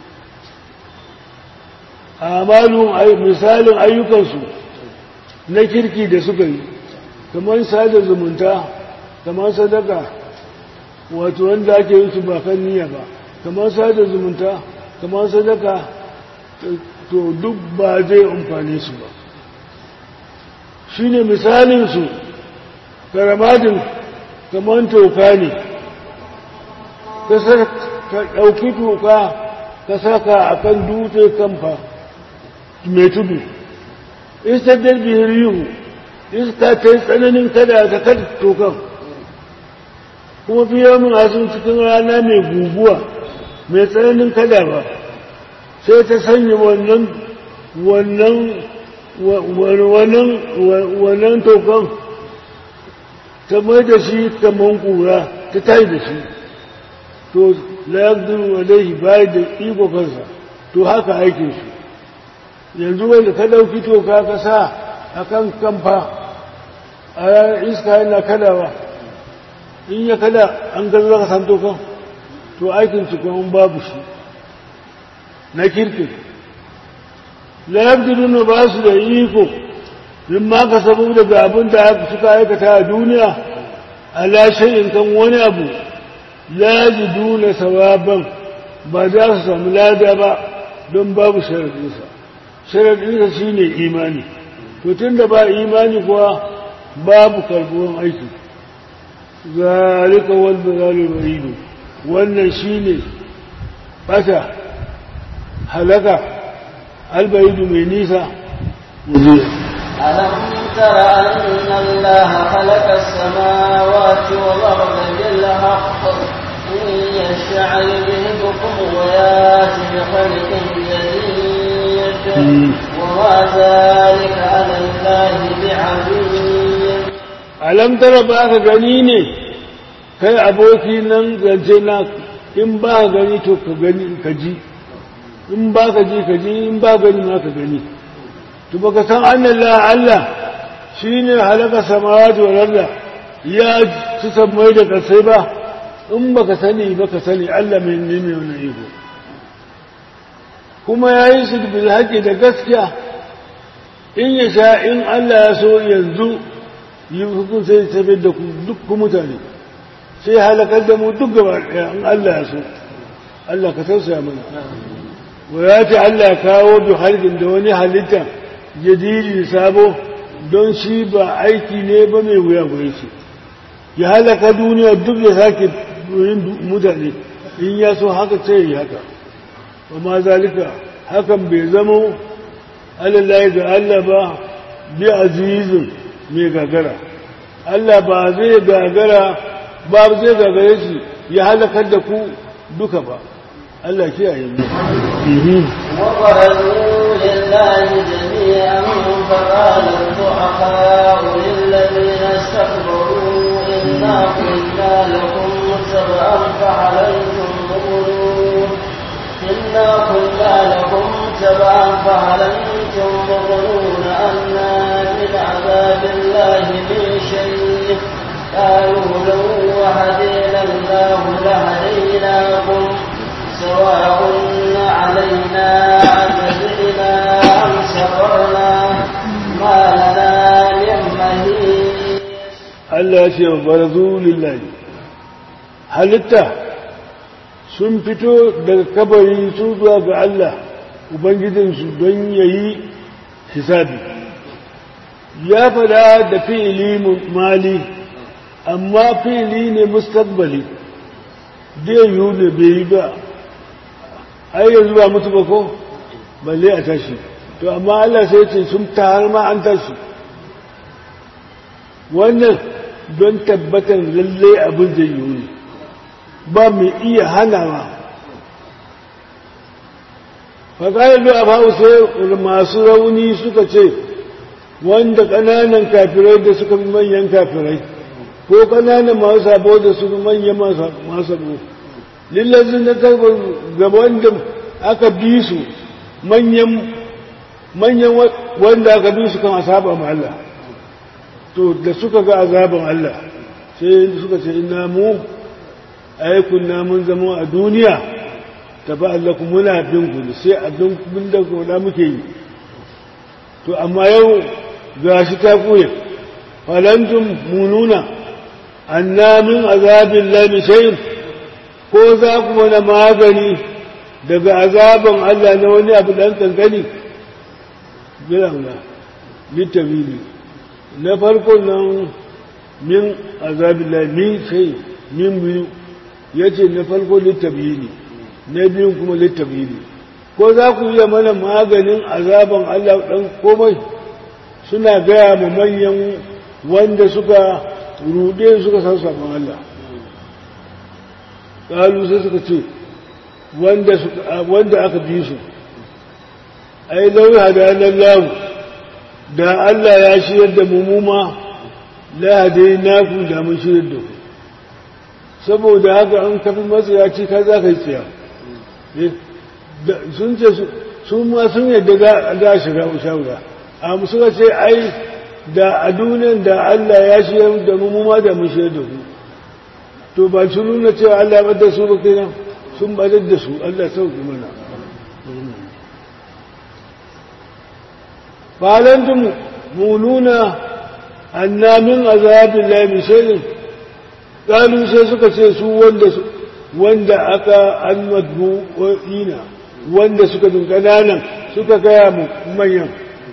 amalin misalin ayyukansu na kirki da suka yi kamar sada zumunta kamar sadaka wato wanda ake yin su ba kan niyya ba kamar sada zumunta kamar sadaka to duk ba zai amfane su ba shi ne misalinsu karamadin kamar toka ne ka ɗauki toka ka saka a kan dutse kamfa mai tudu istadar bihir yiwu iska ta yi tsananin kada ta kada tokan kuma fiye mun asin cikin rana mai guguwa mai tsananin kada ba sai ta sanya wannan wannan wannan wannan tokan ta mai da shi kamar kura ta tayi da shi to la yaqdiru alayhi bai da iko kansa to haka aikin shi yanzu wanda ka dauki toka ka sa akan kamfa a iska yana kadawa in ya kada an ga zaka san tokan to aikin su kuma babu shi na kirkin la yabdiluna ba su da iko min ma ka sabu daga abin da suka aikata a duniya ala shay'in kan wani abu la yajiduna sawaban ba za su samu lada ba don babu sharadinsa sharadinsa shine imani to tunda ba imani kuwa babu karbuwan aiki zalika wal dalalul ba'idu wannan shine bata halaka albaidu mai nisa ألم تر أن الله خلق السماوات والأرض بالحق إن يشاء يذهبكم ويأتي بخلق جديد وما ذلك على الله بعزيز alam tara ba ka gani ne kai aboki nan zance na in ba ka gani to ka gani ka ji in ba ka ji ka ji in ba gani ma ka gani to baka san annan la Allah shine halaka samawati wal arda ya ci sammai da kasai ba in baka sani baka sani Allah mai ne mai wannan iko kuma yayi su bil haqqi da gaskiya in ya sha in Allah ya so yanzu yi hukun sai tafi da duk mutane sai halakar da mu duk gaba ɗaya in Allah ya so Allah ka tausaya mana wa ya ce Allah ya kawo bi halin da wani halitta jadidi sabo don shi ba aiki ne ba mai wuya gure shi ya halaka duniya duk ya sake yin mutane in ya so haka sai yi haka amma zalika hakan bai zama alallahi ga Allah ba bi azizin mai gagara Allah ba zai gagara ba zai gagare shi ya halakar da ku duka ba Allah kiyaye mu وبرزوا لله جميعا فقال الضعفاء للذين استكبروا إنا كنا لكم تبعا فعليكم مغلون إنا كنا لكم تبعا فعليكم مغلون أنا من عذاب الله من شيء قالوا لو هدينا الله لهديناكم سواء علينا أجزعنا أم صبرنا ما لنا من مهيس Allah ya ce wa barazu lillahi halitta sun fito daga kabari sun zuwa ga Allah Ubangijinsu don ya yi hisabi ya fada da fi'ili mali amma fi'ili ne mustaqbali dai yiwu ne bai yi ba ai yanzu ba mutu ba ko balle a tashi to amma Allah sai ce sun har ma an tashi wannan don tabbatar lalle abin zai yiwu ne ba mai iya hanawa faƙarar da abu sai masu rauni suka ce wanda ƙananan kafirai da suka fi manyan kafirai ko ƙananan masu sabo da suka manyan masu sabo lillazin na karbar gaban da aka bi su manyan wanda aka bi su kan asaba ma Allah to da suka ga azaban Allah sai suka ce ina mu aikun mun zama a duniya tafi Allah kuma muna bin ku sai abin bin da kuma muke yi to amma yau ga shi ta kuye falantum mununa anna min azabin lami shayin ko za ku mana magani daga azaban Allah na wani abu dan kankani bilan ga littafini na farko nan min azabin lami shayin min biyu ya ce na farko littafini na biyun kuma littafini ko za ku iya mana maganin azaban Allah ɗan komai suna gaya ma manyan wanda suka rude suka san sabon Allah ƙalu sai suka ce wanda aka bi su ai lauyi hadanar lamu da Allah ya shirya da mummuma lahadai naku da mun shirya da ku saboda haka an kafi matsayaci ka za ka yi tsiya sun ce su ma sun yadda za a shiga shawara a suka ce ai da a duniyan da Allah ya shiyar da mu ma da mu shiyar da ku to ba su nuna cewa Allah ya bada su ba kenan sun badar da su Allah sauki mana falantum mu nuna anna min azabin la min ƙalu sai suka ce su wanda wanda aka almadbu ina wanda suka bin ƙananan suka gaya mu manyan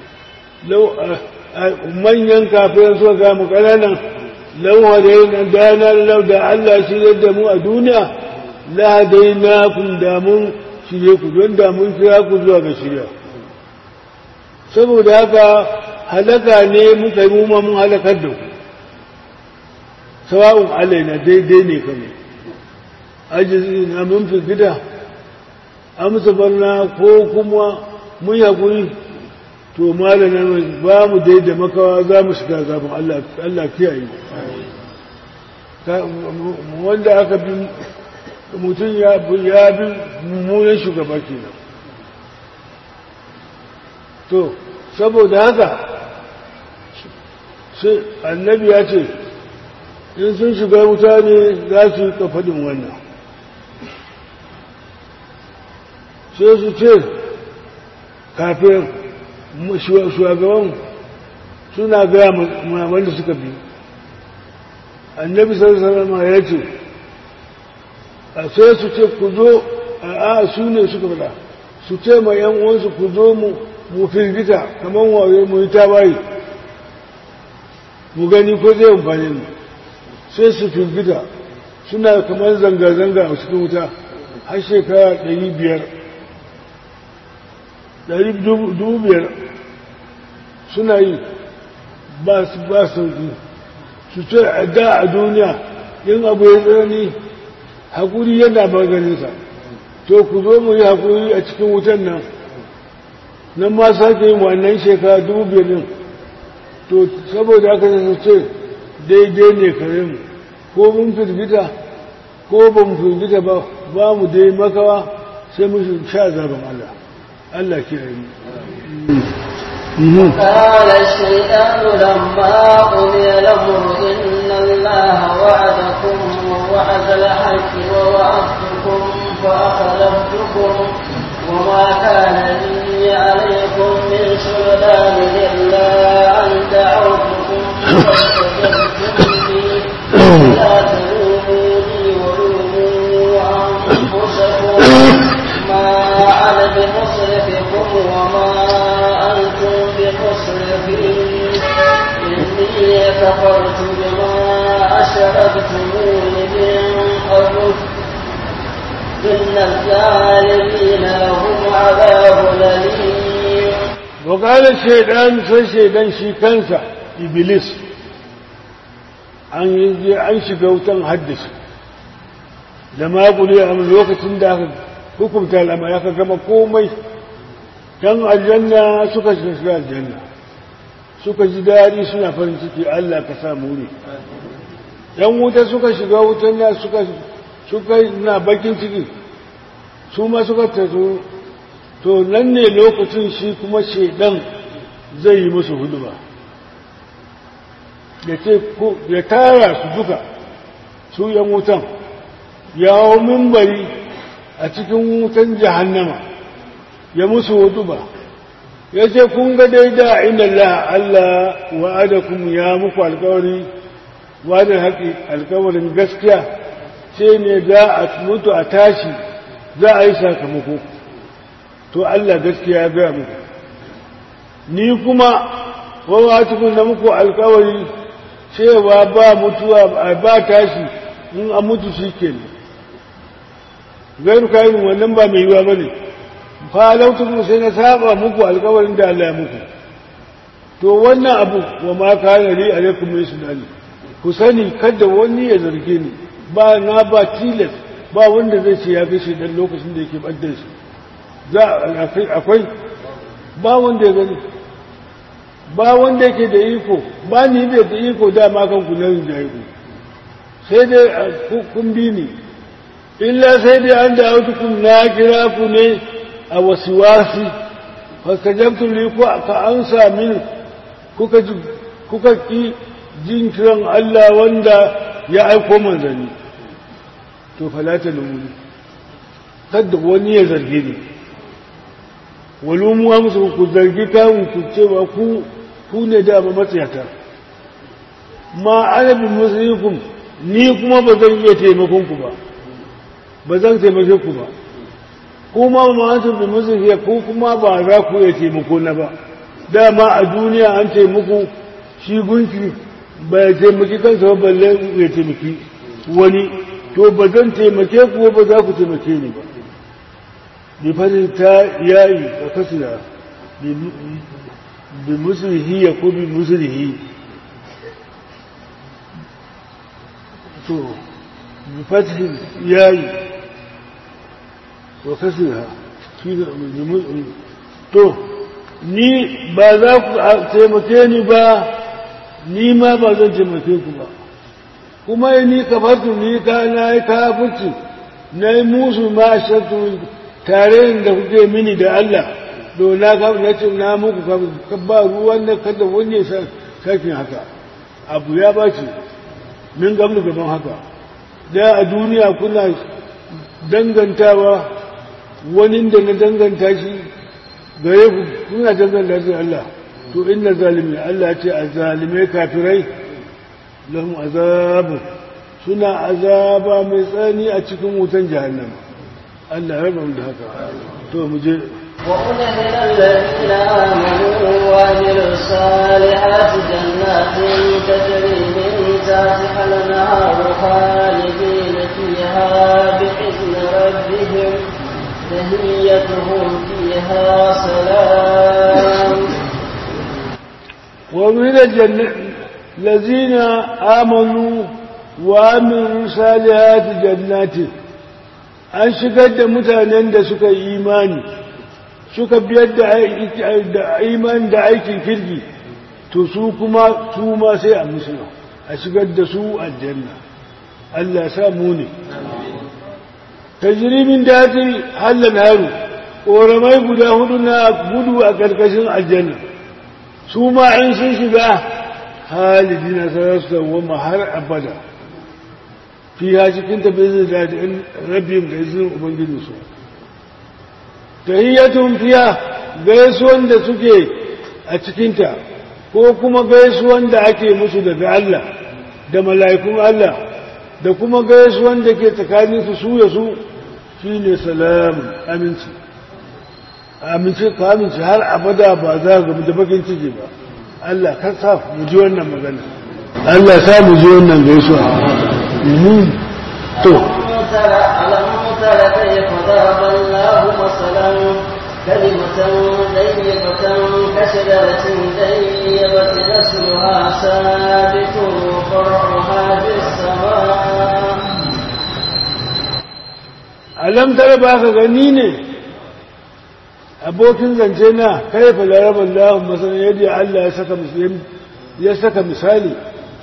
manyan kafin suka gaya mu ƙananan lauwa da yin danar lau da Allah shi da mu a duniya la dai na kun damun shirye ku don damun kira ku zuwa ga shirya saboda haka halaka ne muka yi mu mun halakar da ku sawa'un alaina daidai ne kame ajizi na mun fi gida amsa barna ko kuma mun yaƙuri to malamin ba mu daidai makawa za mu shiga zafin Allah kiyaye wanda aka bi mutum ya bi mummunan shugaba kenan to saboda haka sai annabi ya ce in sun shiga wuta ne za su yi kafadin wannan sai su ce kafin shugaban suna gaya wanda suka bi annabi sarasarama ya ce a sai su ce ku zo a su ne suka fada su ce ma yan uwansu ku zo mu firgita kamar wayo mu yi tawaye mu gani ko zai amfani mu sai su firgita suna kamar zanga-zanga a cikin wuta har shekara ɗari biyar ɗari dubu biyar suna yi ba su ba sauki su ce a da a duniya yin abu ya tsanani haƙuri yana maganinsa to ku zo mu yi haƙuri a cikin wutan nan nan ma sake yin wannan shekara dubu biyar ɗin to saboda aka su ce daidai ne kare mu ko mun firgita ko ba mu firgita ba ba mu dai makawa sai mu sha zaben Allah Allah ke yi قال الشيطان لما قضي الأمر إن الله وعدكم وعد الحق ووعدتكم فأخلفتكم وما أشركتموني من قبل إن الظالمين لهم عذاب أليم وقال الشيطان sai shaidan shi kansa iblis an yi an shiga wutan haddasa da makuli a lokacin da aka hukunta al'amari aka gama komai kan aljanna suka shiga aljanna suka ji daɗi suna farin ciki Allah ka sa muri yan wuta suka shiga wutan da suka suka na bakin ciki su ma suka taso to nan ne lokacin shi kuma shedan zai yi musu huduma ya ce ya tara su duka su yan wutan ya hau mimbari a cikin wutan jahannama ya musu huduma ya ce kun ga daida inda Allah Allah wa'adakum ya muku alkawari wadda haƙi alkawarin gaskiya sai ne za a mutu a tashi za a yi sakamako to Allah gaskiya ya gaya muku ni kuma wawa cikin da muku alkawari cewa ba mutuwa ba tashi in a mutu shi ke ne gairu kayan wannan ba mai yiwa ba ne falautukun sai na saba muku alkawarin da Allah ya muku to wannan abu wa ma kana li alaikum min sunani ku sani kada wani ya zarge ni ba na ba tilas ba wanda zai ce ya gashi dan lokacin da yake badda shi za akwai ba wanda ya gani ba wanda yake da iko ba ni da da iko dama kan ku nan da iko sai dai kun bi ni illa sai dai an da kun na kira ku ne a wasiwasi fastajabtu li ku ka ansa min kuka kuka ki jin kiran Allah wanda ya aiko manzanni to falata lumuni kada wani ya zarge ni walumu amsu ku zargi kawun ku cewa ku ku ne da ba matsayata ma ana bin musulunkum ni kuma ba zan iya taimakon ku ba ba zan taimake ku ba kuma ma an bin musulunkum ku kuma ba za ku iya taimako na ba dama a duniya an taimako shi gunki ba ya taimaki kansa ba balle ya taimaki wani to ba zan taimake ku ba za ku taimake ni ba bi fadin ta yayi a kasira bi musulhi ya ko bi musulhi to bi fadin yayi wa kasira to ni ba za ku taimake ni ba ni ma ba zan taimake ku ba kuma ni kafartu ni ka na yi kafirci na yi musu ma shakku tare da kuke mini da Allah do na ka na ce na muku ka ba ruwan da kada wani ya sakin haka abu ya bace min gamlu gaban haka da a duniya kuna dangantawa wani da na danganta shi gare ku kuna danganta shi Allah to inna zalimi Allah ce a zalimai kafirai lahum azabu suna azaba mai tsani a cikin wutan jahannama Allah ya raba da haka to mu je وأدخل الذين آمنوا وعملوا الصالحات جنات تجري من تحتها الأنهار خالدين فيها بإذن ربهم تهيتهم فيها سلام ومن الجنة الذين آمنوا وعملوا صالحات جنات an shigar da mutanen da suka yi imani suka biyar da imani da aikin kirki to su kuma su ma sai a musulun a shigar da su aljanna Allah sa mu ne tajirimin daji hallan haru ƙoramai guda hudu na gudu a ƙarƙashin aljanna su ma in sun shiga halidi na sarar su dawoma har abada fiya cikin tabbizin da in rabin da izinin ubangijinsu tahiyyatun fiya gaisuwan da suke a cikinta ko kuma gaisuwan da ake musu daga Allah da mala'ikun Allah da kuma gaisuwan da ke tsakanin su su ya su shine salamun aminci aminci ka aminci har abada ba za ga da bakin ciki ba Allah ka sa mu ji wannan magana Allah sa mu ji wannan gaisuwa to ألم تر ألم تر كيف ضرب الله مثلا كلمة طيبة كشجرة طيبة نسلها ثابت وفرعها في السماء alam tara ba ka gani ne abokin zance na kaifa larabar lahun masana yadda Allah ya saka misali ya saka misali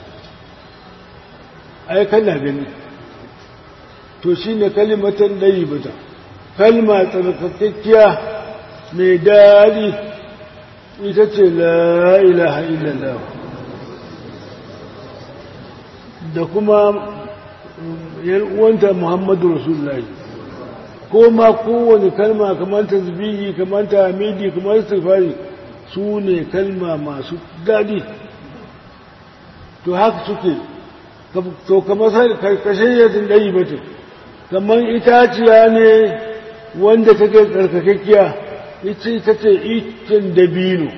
ai kana gani to shine kalimatan dayyibata kalma tsarkakakkiya mai dadi ita ce la ilaha illallah da kuma yan uwanta muhammadu rasulullahi ko ma kowane kalma kamar tasbihi kamar tahmidi kamar istighfari su ne kalma masu daɗi to haka suke to kamar karkashin yadda ɗayi ba kamar itaciya ne wanda take tsarkakakkiya ita ita ce itin dabino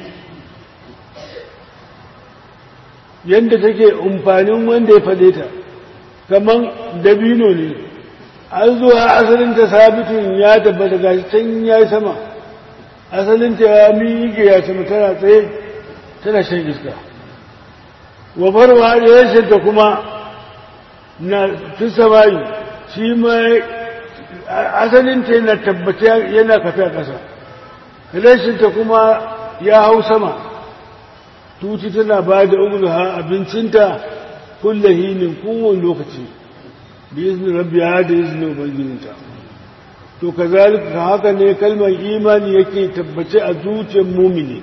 yadda take umfanin wanda ya faɗe ta kamar dabino ne an zuwa asalinta sabitun ya tabbata ga can ya yi sama asalinta ya miƙe ya sama tana tsaye tana shan iska wa farwa da yashinta kuma na fi samari shi ma asalinta yana tabbata yana kafa ƙasa rashinta kuma ya hau sama tuti tana ba da umurha abincinta kullahinin kowane lokaci بإذن ربها da izinin ubangijinta to kazalika haka ne kalmar imani yake tabbace a zuciyar mumini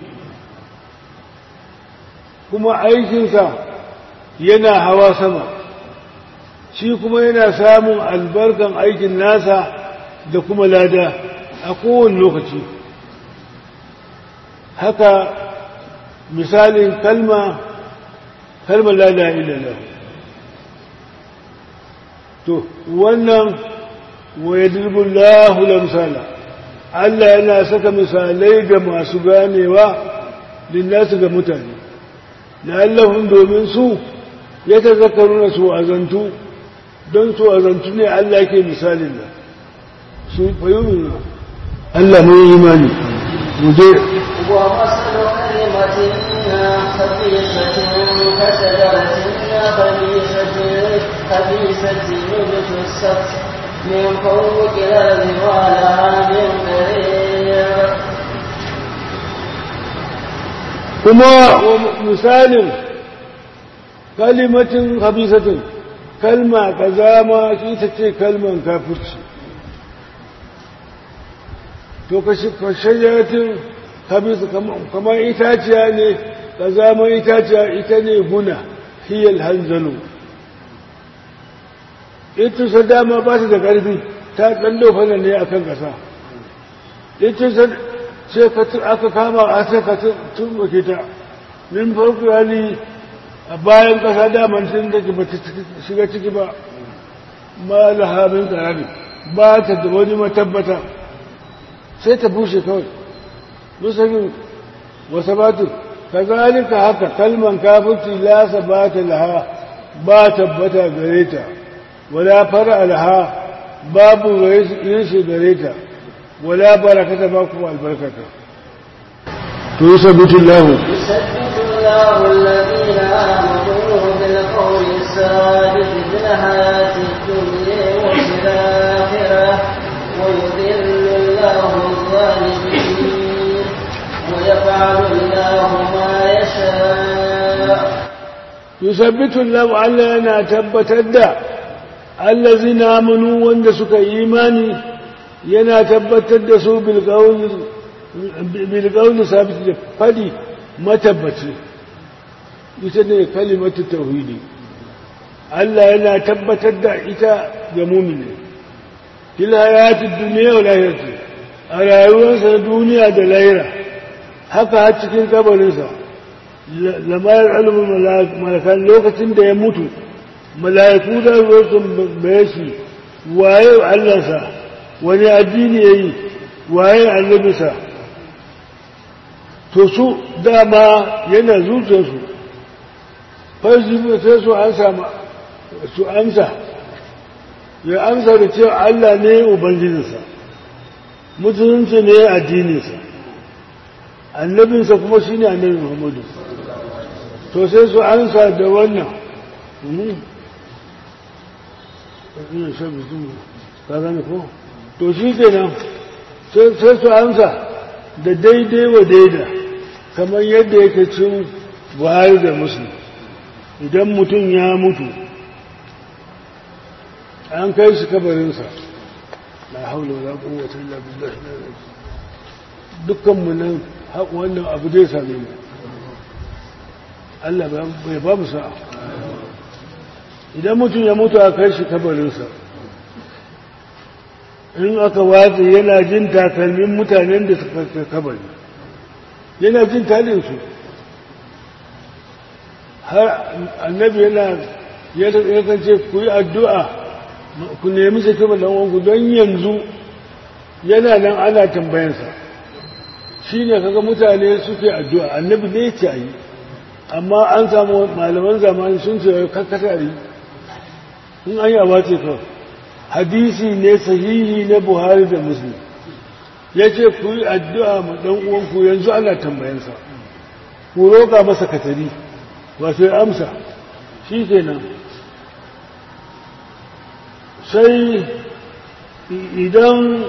kuma aikinsa yana hawa sama shi kuma yana samun albarkan aikin nasa da kuma lada a kowane lokaci haka misalin kalma kalmar lada ilallah to wannan wayadribul lahu lamsala Allah yana saka misalai ga masu ganewa linnasu ga mutane la'allahum domin su ya tazakkaruna su azantu don su azantu ne Allah ke misalin da su fahimuna Allah mai imani mu je ومثل كلمة خبيثة كشجرة خبيثة خبيثة اجتثت من فوق الأرض ما لها من قرير kuma misalin kalimatin habisatin kalma kazama shi ta ce kalman kafirci to ka shayyatin habisa kamar itaciya ne kazaman itaciya ita ne guna hiyar hanzalo ita sa dama ba ta da ƙarfi ta ɗallo fana ne a kan ƙasa ita sa sai aka kama a sai ka tumɓuke ta min farko hali a bayan ƙasa daman sun da ba ta shiga ciki ba ma lahamin tsarari ba ta da wani matabbata sai ta bushe kawai musamman wasa batu ka zalika haka kalman kafirci lasa ba ta laha ba tabbata gare ta wala fara laha babu rinsu gare ta ولا بركة باكم البركة تثبت الله يثبت الله الذين آمنوا بالقول الثابت في الحياة الدنيا وفي الآخرة ويذل الله الظالمين ويفعل الله ما يشاء يثبت الله على أن تبتد الذين آمنوا وندسك إيماني yana tabbatar da su bilgauni sabiti da fadi matabbaci ita ne kalimatu tauhidi Allah yana tabbatar da ita ga mumini fil hayatid dunya wa lahirati a rayuwarsa na duniya da lahira haka har cikin kabarinsa lamayar alimin malakan lokacin da ya mutu mala'iku da ruwa sun baye shi waye Allahnsa wani addini ya yi waye annabisa to su dama yana zuciyarsu farji sai su an sama su amsa ya amsa da cewa Allah ne ubangijinsa musulunci ne addininsa annabinsa kuma shi ne annabi muhammadu to sai su amsa da wannan ina shan mutum ka gane ko to shi kenan sai su amsa da daidai wa daida kamar yadda yake cin buhari da musulun idan mutum ya mutu an kai shi kabarinsa la haula wala quwwata illa billah dukkan mu nan wannan abu zai same mu Allah bai ba mu sa'a idan mutum ya mutu a kai shi kabarinsa in aka watsa yana jin takalmin mutanen da suka kai kabari yana jin talinsu har annabi yana yakan ce ku yi addu'a ku nemi shi kabarin wanku don yanzu yana nan ana tambayansa shi ne kaga mutane suke addu'a annabi ne ce yi amma an samu malaman zamani sun ce kakatari in an yi abace kawai hadisi ne sahihi na buhari da muslim ya ce ku yi addu'a ma ɗan uwanku yanzu ana tambayansa ku roƙa masa katari wato ya amsa shi kenan sai idan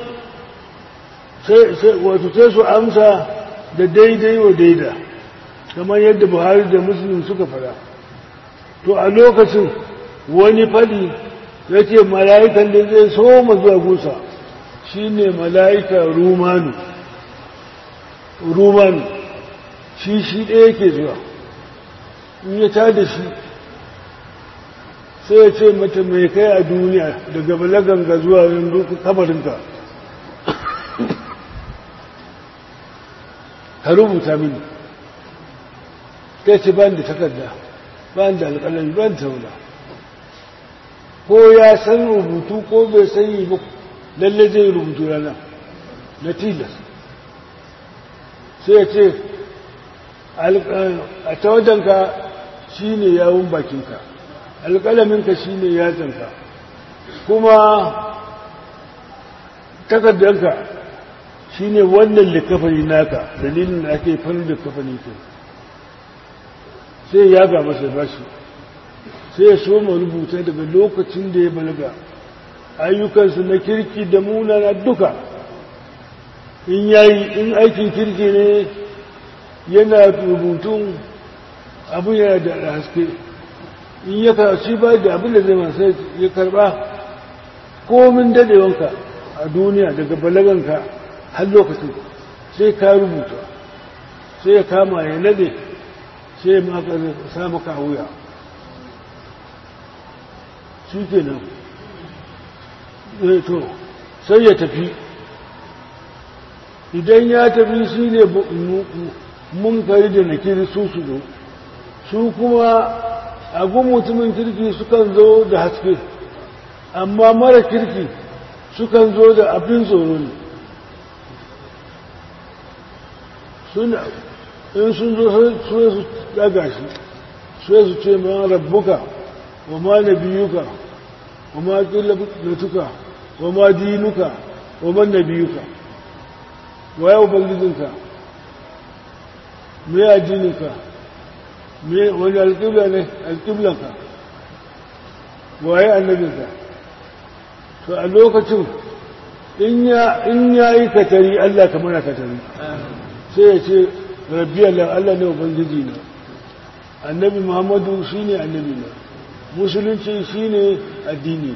wato sai su amsa da daidai wa daida kamar yadda buhari da muslim suka fara to a lokacin wani fadi ya ce mala'ikan da zai soma zuwa gusa shi ne mala'ika rumanu rumanu shi shi ɗaya ke zuwa in ya tada shi sai ya ce mata mai kai a duniya daga balaganga zuwa yanzu kabarinka ka rubuta mini ta ce ban da takarda ban da alƙalami ban tauna ko ya san rubutu ko bai sani ba lalle zai rubutu rana na tilas sai ya ce a tawadanka shi ne yawon bakinka alƙalaminka shi ne yatsanka kuma takardanka shi ne wannan likafani naka dalilin da ake farin likafani ke sai ya ga masa bashi sai ya so ma rubuta daga lokacin da ya balaga ayyukansu na kirki da munana duka in yayi in aikin kirki ne yana rubutun abu yana da haske in ya karci ba da abin da zai masu ya karba komin dadewanka a duniya daga balaganka har lokacin sai ka rubuta sai ya kama ya nade sai ya maka sa maka a wuya shi ke nan to sai ya tafi idan ya tafi shi ne munkari da nakiri su su zo su kuma agun mutumin kirki sukan zo da haske amma mara kirki sukan zo da abin tsoro ne suna in sun zo sai su daga shi sai su ce ma rabbuka wa ma nabiyuka wa ma qillatuka wa ma dinuka wa man nabiyuka wa ya ubangijinka me addininka me wani alƙibla ne alƙiblanka wa ya annabinka to a lokacin in ya yi katari Allah ka mana katari sai ya ce rabbi Allah Allah ne ubangiji na annabi Muhammadu shine annabi na musulunci shine addini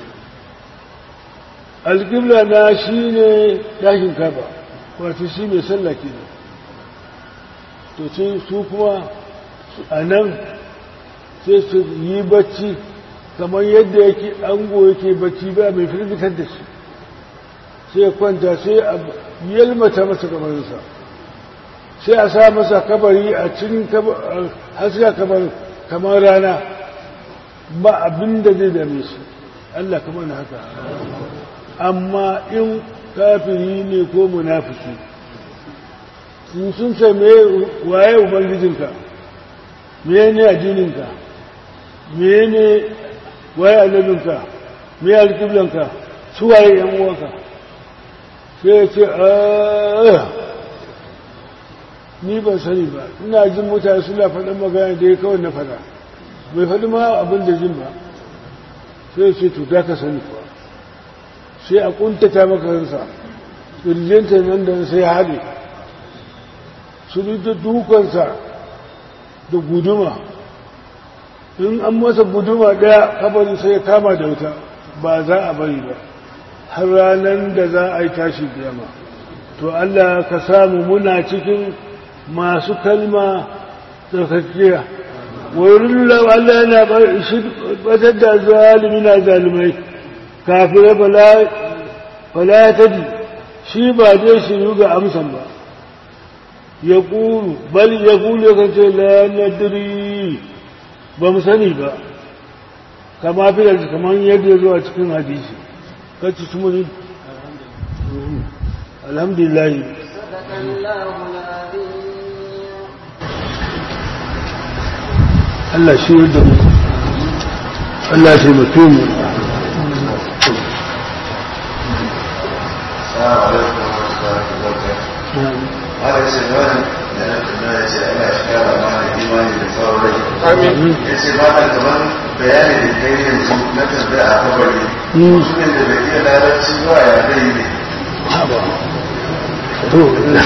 alƙibla na shine ɗakin kaba wato shi mai sallah kenan to sai su kuma a nan sai su yi bacci kamar yadda yake ango yake bacci ba mai firgitar da shi sai kwanta sai a yalmata masa kamarinsa sai a sa masa kabari a cikin haska kamar rana ba abin da zai dame shi Allah kamar na haka amma in kafiri ne ko munafiki in sun ce me waye ubangijinka me ne addininka me ne waye annabinka me alƙiblanka su waye yan uwanka sai ya ce "Ah, ni ban sani ba ina jin mutane suna faɗin magana da ya kawai na faɗa bai faɗi ma abin da jin ba sai ya ce to za ka sani kuwa sai a ƙuntata maka ransa ƙirjinta nan da sai haɗe su da dukansa da guduma in an masa guduma ɗaya kabarin sai ya kama da wuta ba za a bari ba har ranar da za a yi tashi biyama to Allah ka samu muna cikin masu kalma tsarkakiya wurin Allah yana batar da zalimi na zalimai kafin fala ya tadi shi ba zai shiru ga amsan ba ya ƙuru bal ya ƙuru ya kance la nadiri ba mu sani ba kama fi da kamar yadda ya zo a cikin hadisi kacci su muni alhamdulillah صدق الله العظيم Allah shi yadda mu Allah shi mutum mu Assalamu alaikum wa rahmatullahi wa barakatuh. Haka ce wani da na tuna ya ce Allah shi kara mana imani da tsawon rai. Amin. Ya ce ba ta gaban bayani da kai yanzu na tambaya a kabari. Mm. Mutumin da bai iya larabci ba ya zai yi ne. haba to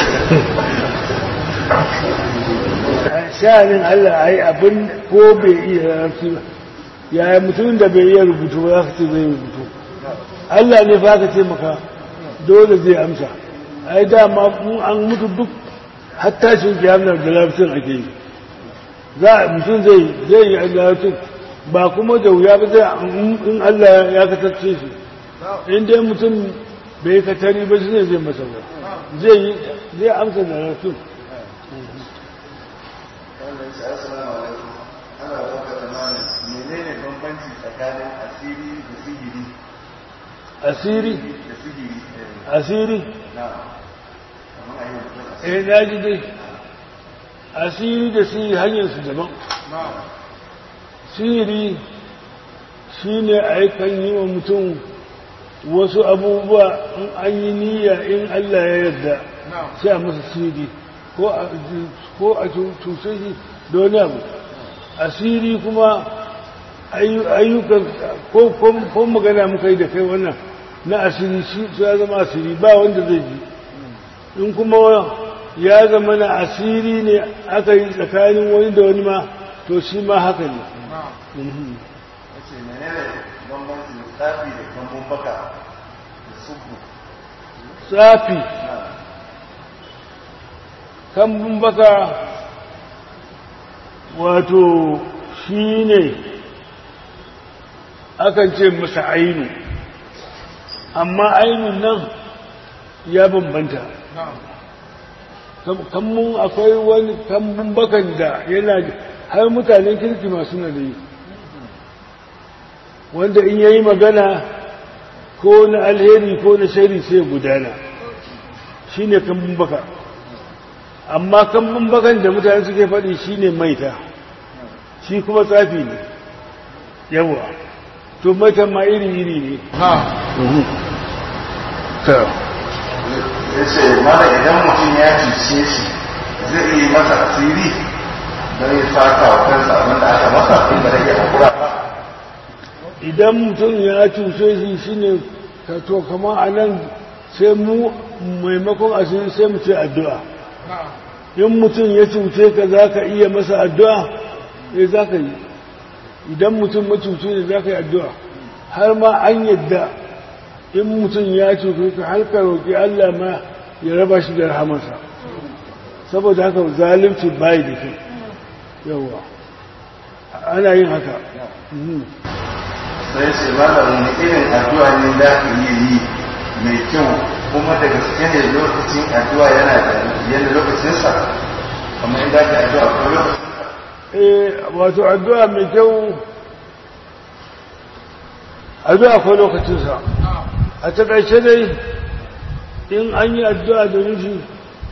sha'anin Allah a yi abin ko bai iya larabci ba yaya mutumin da bai iya rubutu ba za ka ce zai rubutu Allah ne fa ka ce maka dole zai amsa ai dama mu an mutu duk hatta shi kiyamar da larabcin ake yi za a mutum zai zai yi larabcin ba kuma da wuya ba zai in Allah ya katacce shi in dai mutum bai katari ba shi ne zai masa ba zai yi zai amsa da larabcin Wannan ce assalamu alaikum. Ana baka tsammanin menene bambanci tsakanin asiri da sihiri asiri da sihiri eh, asiri na kamar a yi mutum asiri. eh na ji dai asiri da sihiri hanyarsu daban sihiri shi ne a kan yi wa mutum wasu abubuwa in an yi niyya in Allah ya yarda sai a masa sihiri ko a ko a cuce shi da wani abu asiri kuma ayyu- ayyukan ko ko- ko magana muka yi da kai wannan na asiri shi su ya zama asiri ba wanda zai ji in kuma ya zama na asiri ne aka yi tsakanin wani da wani ma to shi ma haka ne Mhm. Ya ce menene bambancin tsafi da kambun baka da suku. tsafi Na. kambun baka wato shi ne akan ce masa ainu amma ainun nan ya bambanta kambun akwai wani kambun bakan da yana har mutanen kirki masu na da yi wanda in yayi magana ko na alheri ko na shari sai gudana shi ne kambun baka amma kambun bakan da mutane suke faɗi shi ne maita shi kuma tsafi ne yawa to maita ma iri-iri ne ya ce mana idan mutum ya cuce shi zai yi masa asiri don ya saka wa kansa abin da aka masa in ba rage hakura ba idan mutum ya cuce shi shine ka to kama a nan sai mu maimakon asiri sai mu ce addu'a in mutum ya cuce ka za ka iya masa addu'a eh za ka yi idan mutum macuci ne za ka yi addu'a har ma an yadda in mutum ya cuce ka har ka roƙi Allah ma ya raba shi da rahamarsa saboda haka zalunci bayi da kyau yawa ana yin haka Mhm. sai ce mana wani irin addu'a ne za ka iya yi mai kyau kuma da gaske ne lokacin addu'a yana da yana lokacinsa kamar in za ka yi addu'a ko lokacinsa eh wato addu'a mai kyau addu'a ko lokacinsa a takaice dai in an yi addu'a da nufi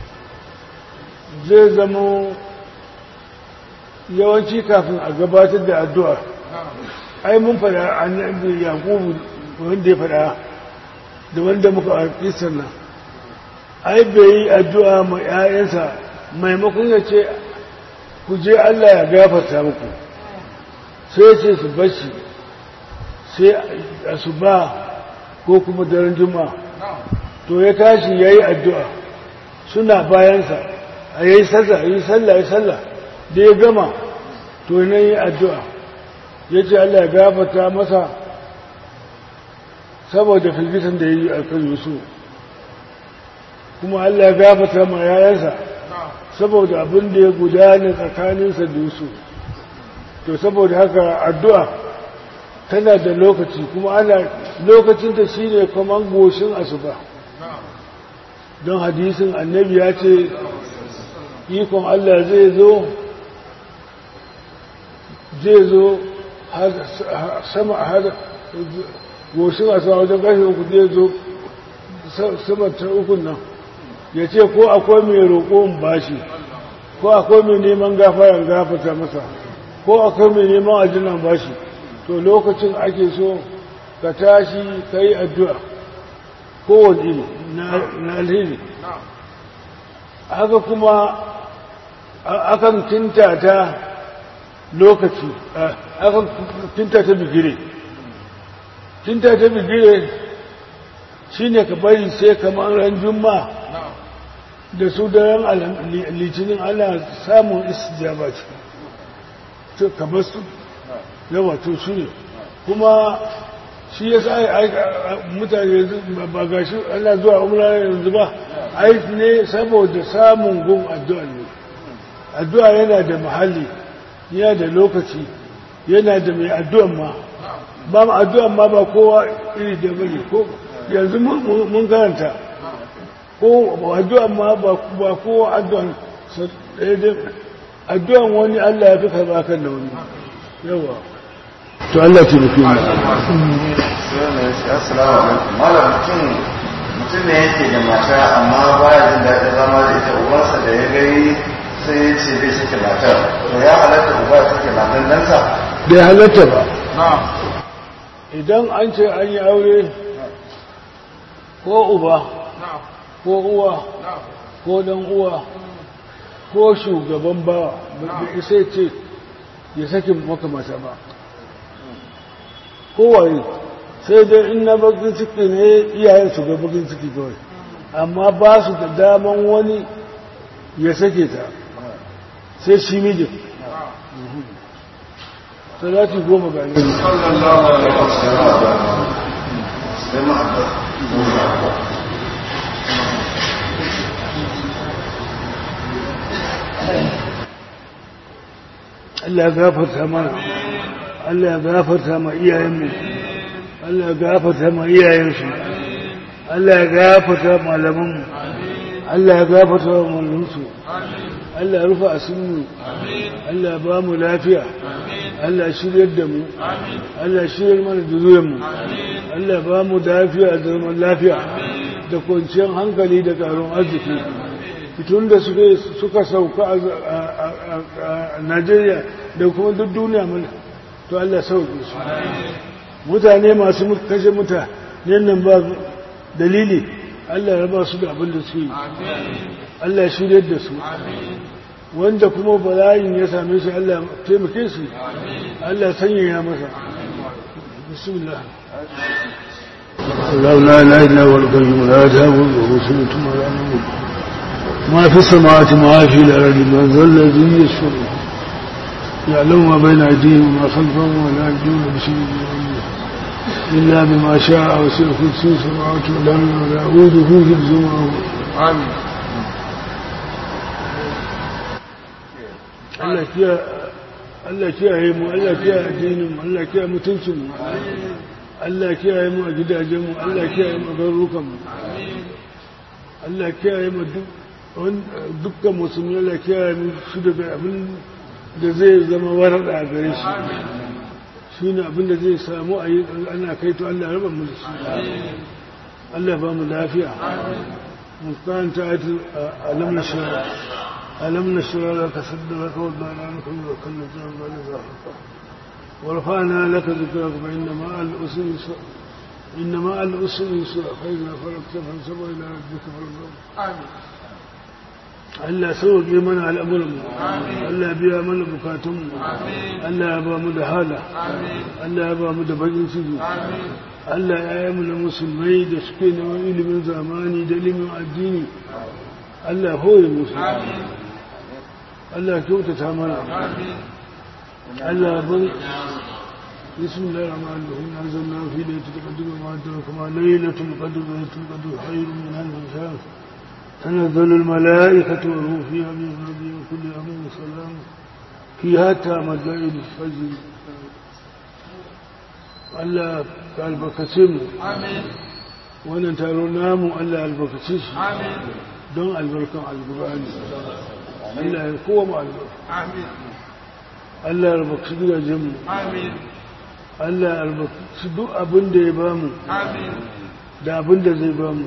zai zama yawanci kafin a gabatar da addu'a ai mun fada annabi yaqubu wanda ya fada da wanda muka a kisan nan ai bai yi addu'a ma 'ya'yansa maimakon ya ce ku je Allah ya gafarta muku sai ce su bashi sai asuba ko kuma daren juma'a to ya tashi ya yi addu'a suna bayansa a yi sallah yi sallah yi sallah da ya gama to na yi addu'a ya ce Allah ya gafarta masa saboda firgitan da ya yi a kan yusuf kuma Allah ya gafarta ma yayansa saboda abin da ya gudana tsakaninsa da yusuf to saboda haka addu'a tana da lokaci kuma ana lokacinta shi ne kamar goshin asuba don hadisin annabi ya ce ikon Allah zai zo zai zo sama har goshin asuba wajen ƙarfe uku zai zo sama ta ukun nan ya ce ko akwai mai roƙon bashi ko akwai mai neman gafaran gafata masa ko akwai mai neman ajinan bashi to lokacin ake so ka tashi ka yi addu'a kowane na alheri haka kuma akan kinta ta lokaci akan kinta ta bigire kinta ta bigire shi ne ka bari sai kamar ran juma da su da ran litinin ana samun istijaba ce ka basu yawa to shi ne kuma shi ya sa mutane ba ga shi ana zuwa umra yanzu ba aiki ne saboda samun gun addu'a ne addu'a yana da mahalli yana da lokaci yana da mai addu'an ma ba ma addu'an ma ba kowa iri da bane ko yanzu mun karanta ko addu'an ma ba kowa addu'an addu'an wani Allah ya fi karɓa kan da wani yawa to Allah ce nufi ne malam mutum mutum ne yake da mata amma ba ya jin daɗin zama da ita uwansa da ya gari sai ya ce bai sake matar to ya halatta uba ya sake matan ɗansa bai halatta ba idan an ce an yi aure ko uba ko uwa ko dan uwa ko shugaban bawa bai isa ce ya sake maka mata ba kowaye sai dai in na bakin ciki ne iyayen su ga bakin ciki kawai amma ba su da daman wani ya sake ta sai shi mijin salati goma ga yanzu sai ma Allah ya gafarta mana Allah ya gafarta ma iyayenmu Allah ya gafarta ma iyayensu Allah ya gafarta malamanmu Allah ya gafarta wa mallansu Allah ya rufa asinu Allah ya ba mu lafiya Allah ya shiryar da mu Allah ya shiryar mana da zuwanmu Allah ya ba mu lafiya da zaman lafiya da kwanciyar hankali da karon arziki tun da suka sauka a Najeriya da kuma duk duniya mana to Allah sauke su mutane masu kashe mutane nan ba dalili Allah ya raba su da abin da su yi Allah ya shirya da su wanda kuma bala'in ya same shi Allah ya taimake su Allah ya sanyaya masa bismillah Allah la ilaha illa huwa al-qayyum la ta'khudhuhu sinatun wa la nawm ما في السماوات ما في الأرض من ذا الذي يشفع يعلم ما بين أيديهم وما خلفهم ولا يجدون بشيء من علمه إلا بما شاء وسع كرسي السماوات والأرض ولا يؤوده حفظهما آمين Allah kiya Allah kiyaye mu Allah kiyaye addinin mu Allah kiyaye mutuncin mu Allah kiyaye mu a gidajen mu Allah kiyaye mu a garurukan mu Allah kiyaye mu duk dukkan musulmi Allah kiyaye mu su daga abin da zai zama warada a gare shi shi ne abin da zai samu a yi ana kai to Allah raba mu da shi Allah ba mu lafiya mu karanta ayatul alam nashra alam nashra laka sadraka wa wadana anka wa kullu dhanbin zafarka ورفعنا لك ذكرك فإن مع الأسر يسرا إن مع الأسر يسرا فإذا فرغت فانصب إلى ربك فارغب آمين Allah sauke mana al'amuranmu, Allah biya mana bukatunmu, Allah ya ba mu da hala, Allah ya ba mu da bakin ciki, Allah ya yi mu na musulmai da suke neman ilimin zamani da ilimin addini, Allah ya hore musu, Allah ya kyautata mana, Allah ya ban بسم الله الرحمن الرحيم أنزلنا في ليلة القدر وما أدراك ما ليلة القدر ليلة القدر خير من ألف شهر تنزل الملائكة والروح فيها من ربي وكل أمر سلام فيها تامت ليل الفجر Allah ka albarkace mu wannan taro namu Allah albarkace shi don albarkan alkur'ani Allah ya kowa mu albarka Allah albarkaci gidajen mu Allah albarkaci duk abin da ya bamu da abin da zai bamu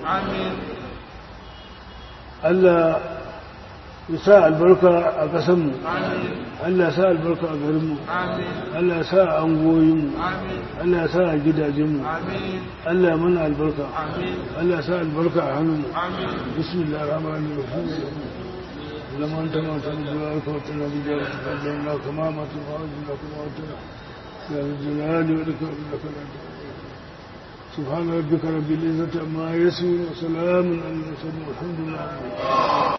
Allah ya sa albarka a ƙasanmu Allah ya sa albarka a garinmu Allah ya sa a angoyinmu Allah ya sa a gidajenmu Allah ya mana albarka Allah ya sa albarka a hannunmu bismillah rahman rahim لما انت ما تنزل وتنا بجارة فلنا كما ما تفعل كما وتنا يا ذا الجلال والإكرام لك سبحان ربك رب العزة عما يصفون وسلام على المرسلين والحمد لله